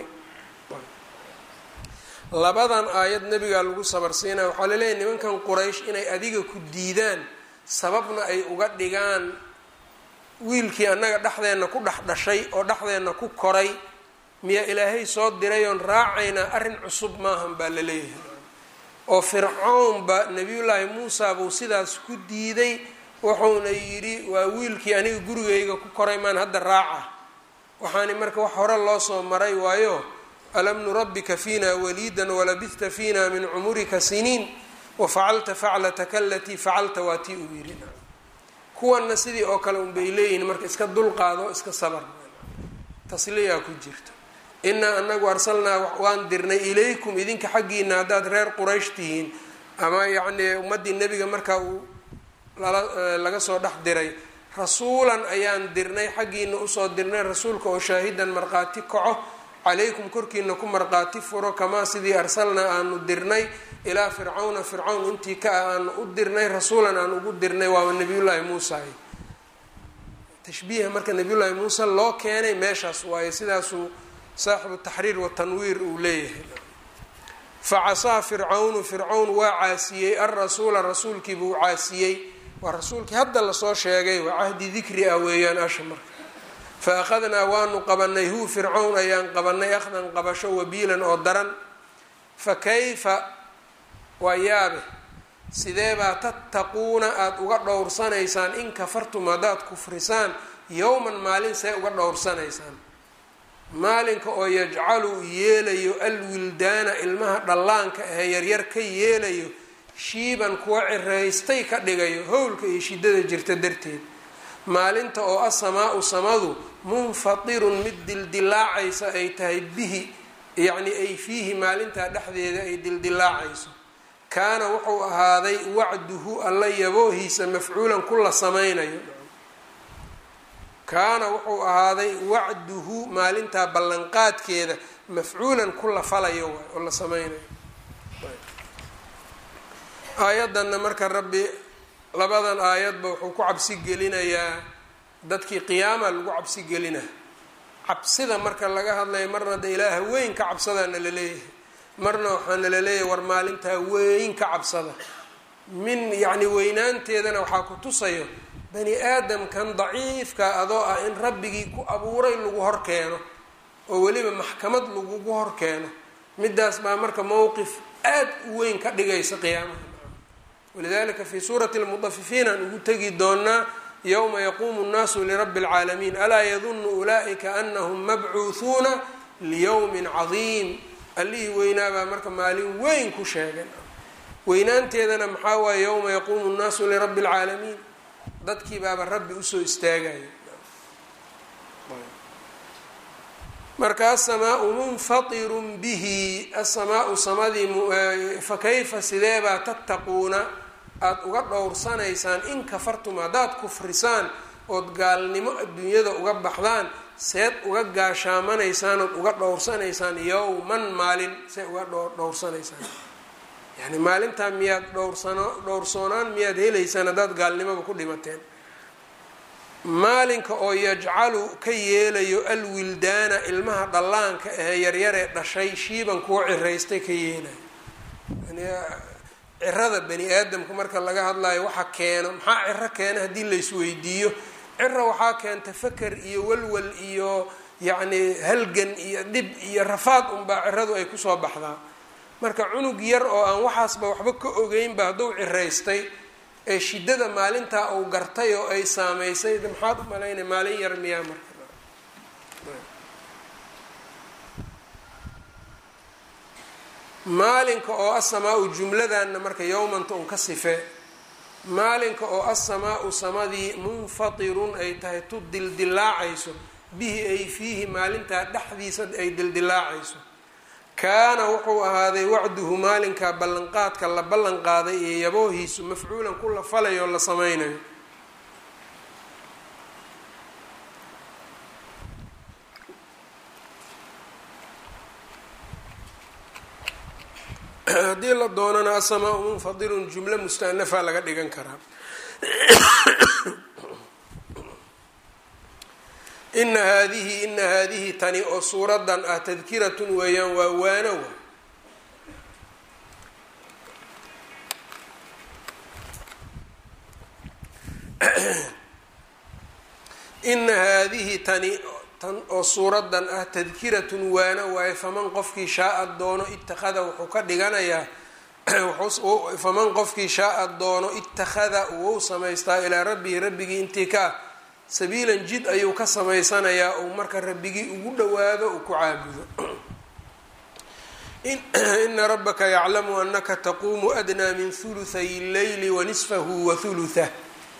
labadan aayad nebigaa lagu sabarsiinaya waxaa laleeyahy nimankan quraysh inay adiga ku diidaan sababna ay uga dhigaan wiilkii annaga dhexdeenna ku dhex dhashay oo dhexdeenna ku koray miyaa ilaahay soo diray oon raacaynaa arrin cusub maahan baa la leeyahay oo fircawnba nebiyullaahi muusa buu sidaas ku diiday wuxuuna yidhi waa wiilkii aniga gurigayga ku koray maan hadda raaca waxaani marka wax hore loo soo maray waayo alam nurabbika fiina waliidan walabista fiina min cumurika siniin wafacalta faclataka alatii facalta waa tii uu yidhi kuwanna sidii oo kale unbay leeyihin marka iska dulqaado iska sabar tasliyaa ku jirta inaa anagu arsalnaa waan dirnay ilaykum idinka xaggiina haddaad reer quraysh tihiin ama yacnii ummaddii nebiga markaa uu laga soo dhex diray rasuulan ayaan dirnay xaggiina usoo dirnay rasuulka oo shaahidan markhaati kaco calaykum korkiina ku markhaati furo kamaa sidii arsalnaa aanu dirnay ilaa fircawna fircawn intii ka ah aanu u dirnay rasuulan aan ugu dirnay waaba nabiyullaahi muusa tashbiiha marka nabiyullaahi muuse loo keenay meeshaas waaye sidaasuu saaxibu taxriir watanwiir uu leeyahay facasaa fircawnu fircawn waa caasiyey alrasuula rasuulkii buu caasiyey waa rasuulkii hadda lasoo sheegay waa cahdi dikri ah weeyaan asha marka fa akhadnaa waanu qabanay hu fircawn ayaan qabanay akhdan qabasho wabiilan oo daran fa kayfa waa yaabe sideebaa tattaquuna aada uga dhowrsanaysaan in kafartum haddaad kufrisaan yowman maalin see uga dhowrsanaysaan maalinka oo yajcalu yeelayo alwildaana ilmaha dhallaanka ahee yaryar ka yeelayo shiiban kuwa ciraystay ka dhigayo howlka iyo shidada jirta darteed maalinta oo asamaau samadu munfatirun mid dildilaacaysa ay tahay bihi yacni ay fiihi maalintaa dhexdeeda ay dildilaacayso kaana wuxuu ahaaday wacduhu alla yaboohiisa mafcuulan ku la samaynayo kaana wuxuu ahaaday wacduhu maalintaa ballanqaadkeeda mafcuulan ku la falayo waay oo la sameynayo aayaddanna marka rabbi labadan aayadba wuxuu ku cabsi gelinayaa dadkii qiyaama lagu cabsi gelina cabsida marka laga hadlayo marna de ilaaha weyn ka cabsadaana la leeyahay marna waxaana la leeyahay war maalintaa weyn ka cabsada min yacni weynaanteedana waxaa ku tusayo bani aadamkan daciifka adoo ah in rabbigii ku abuuray lagu hor keeno oo weliba maxkamad lagugu hor keeno midaas baa marka mowqif aad u weyn ka dhigaysa qiyaamaha walidalika fi suurati lmudafifiin aan ugu tegi doonaa yowma yaquumu nnaasu lirabbi اlcaalamiin alaa yadunu ulaa'ika anahum mabcuuhuuna liyowmin cadiim allihii weynaabaa marka maalin weyn ku sheegan weynaanteedana maxaa waaye yowma yaquumu nnaasu lirabbi اlcaalamiin dadkii baaba rabbi usoo istaagaya marka asamaau munfatirun bihi asamaau samadii fakayfa sideebaa tattaquuna aada uga dhowrsanaysaan in kafartum haddaad kufrisaan ood gaalnimo adduunyada uga baxdaan seed uga gaashaamanaysaan ood uga dhowrsanaysaan yowman maalin see uga dhowrsanaysaan yani maalintaa miyaad dhowrsano dhowrsoonaan miyaad helaysaan haddaad gaalnimoba ku dhimateen maalinka oo yajcalu ka yeelayo alwildaana ilmaha dhallaanka ahee yaryaree dhashay shiiban kuwa ciraystay ka yeelayo yani cirada bani aadamka marka laga hadlayo waxa keeno maxaa ciro keena haddii laysweydiiyo cira waxaa keenta faker iyo walwal iyo yacni halgan iyo dhib iyo rafaad unbaa ciradu ay kusoo baxdaa marka cunug yar oo aan waxaasba waxba ka ogeynba hadduu ciraystay ee shiddada maalintaa uu gartay oo ay saameysay maxaad u malaynay maalin yar miyaa marka maalinka oo assamaa-u jumladanna marka yowmanta un ka sifee maalinka oo assamaa-u samadii munfatirun ay tahay tu dildilaacayso bihi ay fiihi maalintaa dhexdiisa ay dildilaacayso kaana wuxuu ahaaday wacduhu maalinkaa ballanqaadka la ballan qaaday iyo yaboohiisu mafcuulan ku la falayo o la sameynayo haddii la doonana asamaa munfadirun jumlo mustanafa laga dhigan karaa ina haadihi ina haadihi tani oo suuradan ah tadkiratun weeyaan waa waano wa ina haadihi tani tan oo suuradan ah tadkiratun waano waaye faman qofkii shaaa doono ittakhada wuxuu ka dhiganayaa faman qofkii shaaa doono ittakhada wou samaystaa ilaa rabbihi rabbigii intii ka ah sabiilan jid ayuu ka samaysanayaa uu marka rabbigii ugu dhowaado uu ku caabudo ina rabbaka yaclamu anaka taquumu adnaa min huluthay leyli wanisfahu wa hulutah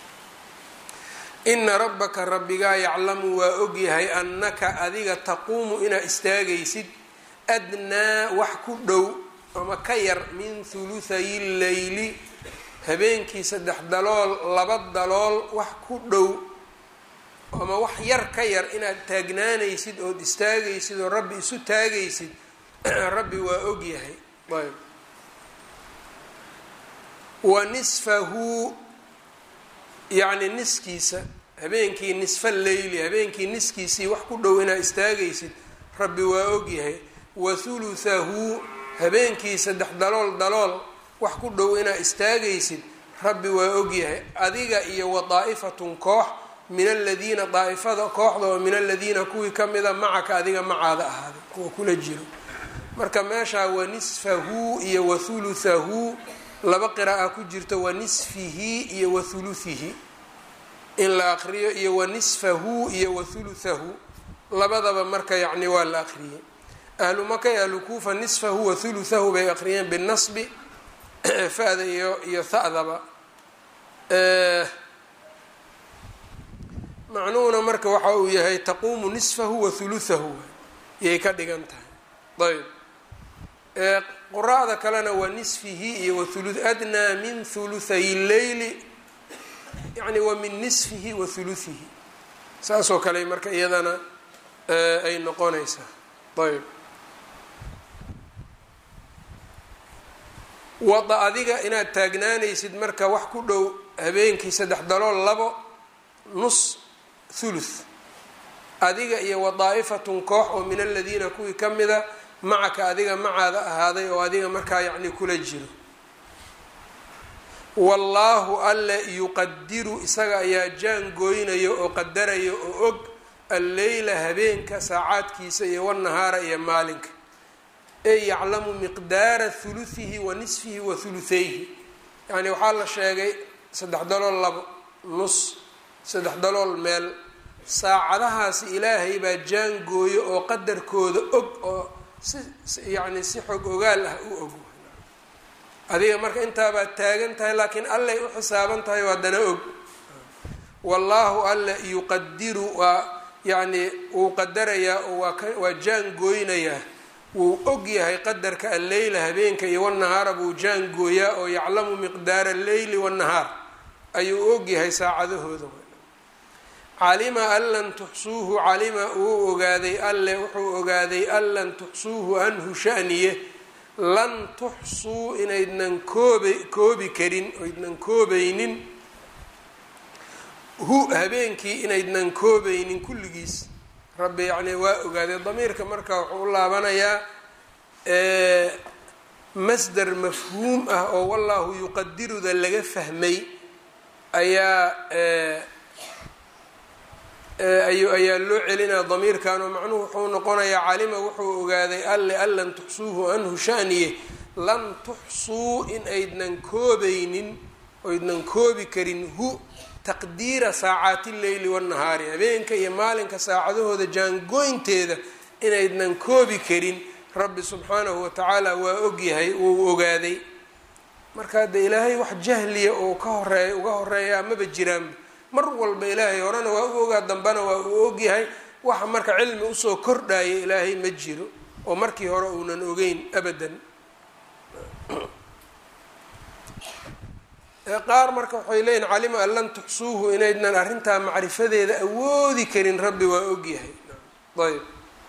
ina rabbaka rabbigaa yaclamu waa ogyahay annaka adiga taquumu inaa istaagaysid adnaa wax ku dhow ama ka yar min huluthayi leyli habeenkii saddex dalool laba dalool wax ku dhow ama wax yar ka yar inaad taagnaanaysid ood istaagaysid oo rabbi isu taagaysid rabbi waa ogyahay ayb wa nisfahu yacni niskiisa habeenkii nisfa leyli habeenkii niskiisii wax ku dhow inaad istaagaysid rabbi waa ogyahay wa huluthahu habeenkii saddex dalool dalool wax ku dhow inaad istaagaysid rabbi waa ogyahay adiga iyo wa daa'ifatun koox min aladiina daa'ifada kooxda oo min aladiina kuwii kamida macaka adiga macaada ahaaday kuwa kula jiro marka meeshaa wa nisfahu iyo wa huluthahu laba qira'a ku jirto wa nisfihi iyo wa huluthihi in la aqriyo iyo wa nisfahu iyo wa huluthahu labadaba marka yacni waa la aqriyey ahlu maka iyo ahlu kuufa nisfahu wa huluthahu bay aqriyeen binasbi fa-da iyo iyo ha'daba macnuhuna marka waxa uu yahay taquumu nisfahu wa huluthahu yay ka dhigan tahay ayb quraa'da kalena waa nisfihi iyo waulu adnaa min huluthay leyli yani wa min nisfihi wa huluhihi saasoo kale marka iyadana ay noqonaysaa ayb wada adiga inaad taagnaanaysid marka wax ku dhow habeenkii saddex dalool labo nus thuluth adiga iyo wa daa'ifatun koox oo min aladiina kuwii ka mida macaka adiga macaada ahaaday oo adiga markaa yacni kula jiro wallaahu alle yuqadiru isaga ayaa jaan gooynayo oo qadarayo oo og alleyla habeenka saacaadkiisa iyo wanahaara iyo maalinka ee yaclamu miqdaara huluhihi wa nisfihi wa huluthayhi yacni waxaa la sheegay saddex dalool labo nus saddex dalool meel saacadahaasi ilaahay baa jaan gooyo oo qadarkooda og oo si yacni si xog ogaal ah u og adiga marka intaabaad taagan tahay laakiin allay u xisaaban tahay waa dana og wallaahu alle yuqadiru waa yacni wuu qadarayaa oo waa ka waa jaan gooynayaa wuu og yahay qadarka alleyla habeenka iyo wanahaara buu jaan gooyaa oo yaclamu miqdaara alleyli wanahaar ayuu og yahay saacadahooda calima an lan tuxsuuhu calima uu ogaaday alle wuxuu ogaaday an lan tuxsuuhu anhu shaniye lan tuxsuu inaydnan kooba koobi karin oydnan koobaynin hu habeenkii inaydnan koobaynin kulligiis rabbi yacni waa ogaaday damiirka marka wuxuu u laabanayaa masdar mafhuum ah oo wallahu yuqadiruda laga fahmay ayaa ayaa loo celinaya damiirkan oo macnuhu wuxuu noqonayaa calima wuxuu ogaaday alle an lan tuxsuuhu anhu shaniye lan tuxsuu in aydnan koobaynin oydnan koobi karin hu taqdiira saacaati lleyli wannahaari habeenka iyo maalinka saacadahooda jaangooynteeda inaydnan koobi karin rabbi subxaanahu watacaala waa ogyahay wuu ogaaday marka de ilaahay wax jahliya oo ka horeeya uga horeeyaa maba jiraanba mar walba ilaahay horena waa u ogaa dambana waa uu ogyahay waxa marka cilmi usoo kordhaya ilaahay ma jiro oo markii hore uunan ogeyn abadan qaar marka waxay leeyihin calima an lan tuxsuuhu inaydnan arrintaa macrifadeeda awoodi karin rabbi waa ogyahay ayb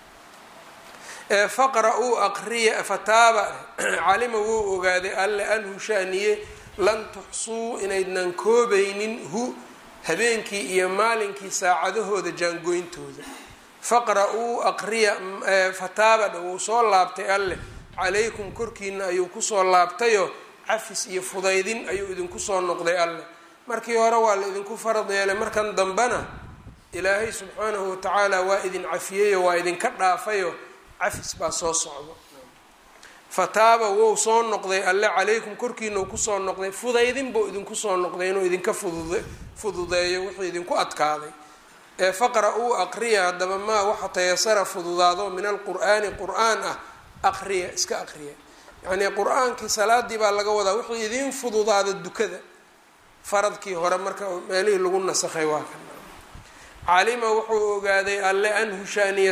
faqra-uu aqriya fataaba calima wuu ogaaday alle anhu shaaniye lan tuxsuu inaydnan koobaynin hu habeenkii iyo maalinkii saacadahooda jaangoyntooda faqra-uu aqriya fataaba wuu soo laabtay alleh calaykum korkiina ayuu kusoo laabtayo cafis iyo fudaydin ayuu idinku soo noqday alleh markii hore waa la idinku farad yeelay markan dambena ilaahay subxaanahu watacaala waa idin cafiyeyo waa idinka dhaafayo cafis baa soo socdo fataaba wou soo noqday alle calaykum korkiina uu kusoo noqday fudaydin buu idinku soo noqday inuu idinka fudud fududeeyo wuxuu idinku adkaaday ee faqra-uu aqriya haddaba maa waxa tayasara fududaado min alqur'aani qur-aan ah aqriya iska aqriya yacnii qur-aankii salaadii baa laga wadaa wuxuu idiin fududaada dukada faradkii hore marka meelihii lagu nasakhay waa kan calima wuxuu ogaaday alle anhu shaaniya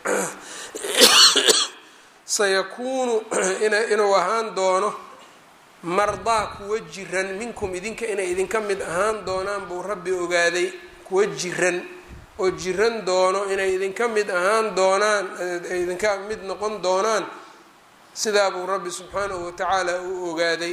sayakuunu inuu ahaan doono mardaa kuwa jiran minkum idinka inay idinka mid ahaan doonaan buu rabbi ogaaday kuwa jiran oo jiran doono inay idinka mid ahaan doonaan idinka mid noqon doonaan sidaa buu rabbi subxaanahu watacaala uu ogaaday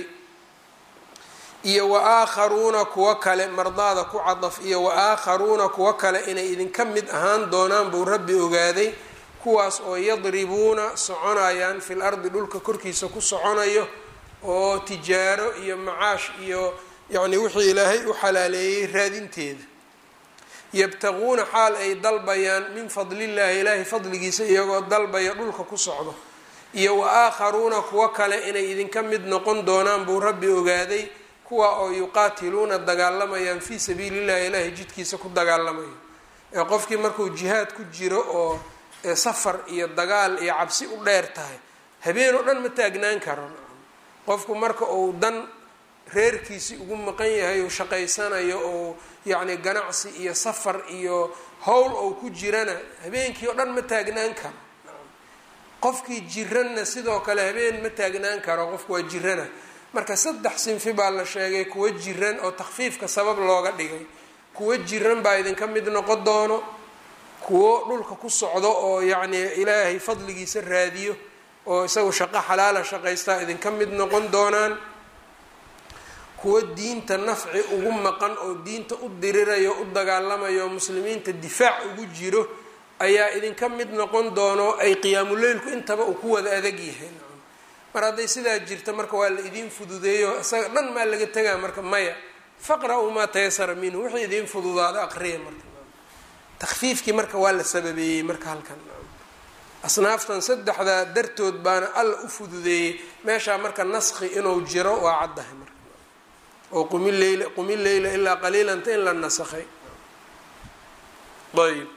iyo wa aakharuuna kuwa kale mardaada ku cadaf iyo wa aakharuuna kuwa kale inay idinka mid ahaan doonaan buu rabbi ogaaday kuwaas oo yadribuuna soconayaan fil ardi dhulka korkiisa ku soconayo oo tijaaro iyo macaash iyo yacni wixii ilaahay u xalaaleeyey raadinteeda yabtaquuna xaal ay dalbayaan min fadlillaahi ilaahay fadligiisa iyagoo dalbaya dhulka ku socdo iyo wa aakharuuna kuwa kale inay idinka mid noqon doonaan buu rabbi ogaaday kuwa oo yuqaatiluuna dagaalamayaan fii sabiilillahi ilaahay jidkiisa ku dagaalamayo ee qofkii markuu jihaad ku jiro oo safar iyo dagaal iyo cabsi u dheer tahay habeen oo dhan ma taagnaan karo qofku marka uu dan reerkiisii ugu maqan yahay uu shaqaysanayo oo yacni ganacsi iyo safar iyo howl ou ku jirana habeenkii oo dhan ma taagnaan karo qofkii jiranna sidoo kale habeen ma taagnaan karo qofku waa jirana marka saddex sinfi baa la sheegay kuwa jiran oo takfiifka sabab looga dhigay kuwa jiran baa idinka mid noqon doono kuwo dhulka ku socdo oo yacni ilaahay fadligiisa raadiyo oo isagu shaqo xalaala shaqaystaa idinka mid noqon doonaan kuwo diinta nafci ugu maqan oo diinta u dirirayo u dagaalamayo oo muslimiinta difaac ugu jiro ayaa idinka mid noqon doono ay qiyaamuleylku intaba uu ku wada adag yahay mar hadday sidaa jirta marka waa la idiin fududeeyo isaga dhan maa laga tegaa marka maya faqra-uu maa tayasara minhu wixii idiin fududaada aqriya marka takfiifkii marka waa la sababeeyey marka halkan asnaaftan saddexdaa dartood baana alla u fududeeyey meeshaa marka naski inuu jiro waa caddahay marka oo qumi leyla qumi leyla ilaa qaliilanta in la nasakhay ayb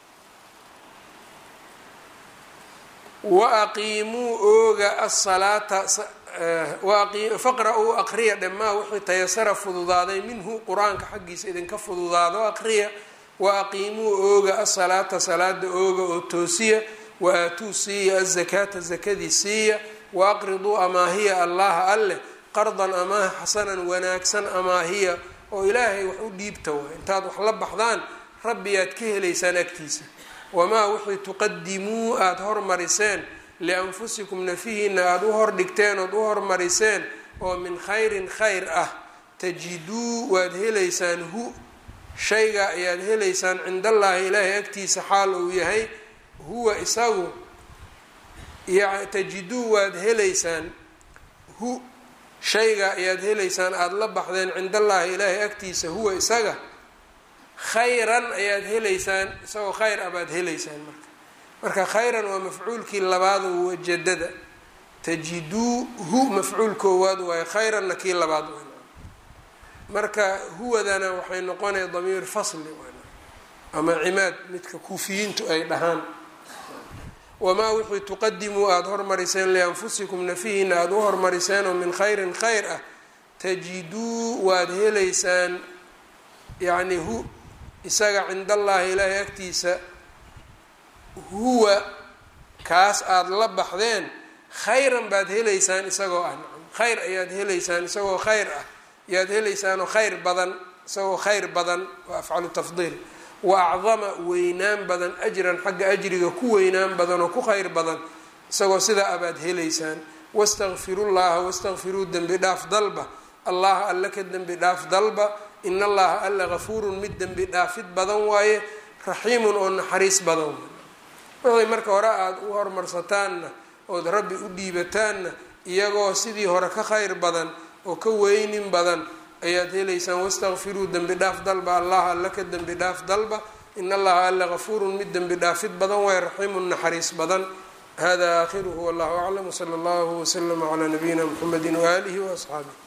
waaqiimuu ooga asalaata faqra-uu aqriya dhammaa wixii tayasara fududaaday minhu qur-aanka xaggiisa idinka fududaado aqriya wa aqiimuu ooga asalaata salaada ooga oo toosiya wa aatuu siiya azakaata zakadii siiya wa aqriduu amaahiya allaha alleh qardan amaaha xasanan wanaagsan amaahiya oo ilaahay wax u dhiibta waay intaad wax la baxdaan rabbiyaad ka helaysaan agtiisa wamaa wixii tuqadimuu aada hormariseen lianfusikum nafihiina aada u hordhigteen ood u hormariseen oo min khayrin khayr ah tajiduu waad helaysaan hu shayga ayaad helaysaan cindallaahi ilaahay agtiisa xaal uu yahay huwa isagu tajiduu waad helaysaan hu shayga ayaad helaysaan aada la baxdeen cindallaahi ilaahay agtiisa huwa isaga khayran ayaad helaysaan isagoo khayr ah baad helaysaan marka marka khayran waa mafcuulkii labaad wajadada tajiduu hu mafcuul koowaad waayo khayranna kii labaad waay marka huwadana waxay noqonaya damiir fasli ama cimaad midka kuufiyiintu ay dhahaan wamaa wixii tuqadimuu aada hormariseen lianfusikum nafihiina aada u hormariseenoo min khayrin khayr ah tajiduu waad helaysaan yacni hu isaga cind allaahi ilaahay agtiisa huwa kaas aada la baxdeen khayran baad helaysaan isagoo ah nacam khayr ayaad helaysaan isagoo khayr ah yaad helaysaanoo khayr badan isagoo khayr badan waa afcalu tafdiil wa acdama weynaan badan ajran xagga ajriga ku weynaan badan oo ku khayr badan isagoo sidaa abaad helaysaan wastakfiru llaha wastakfiruu dembi dhaaf dalba allaha alla ka dembi dhaaf dalba in allaha alla gafuurun mid dembi dhaafid badan waaye raxiimun oo naxariis badan waxay marka hore aada u hormarsataanna ood rabbi u dhiibataanna iyagoo sidii hore ka khayr badan oo ka weynin badan ayaad helaysaan wastakfiruu dembi dhaaf dalba allaha alla ka dembi dhaaf dalba in allaha alla gafuurun mid dembi dhaafid badan waaye raxiimun naxariis badan hada aakhiruhu wallahu aclam wsala allahu waslama calaa nabiyina mxamedi waaalihi waasxaabih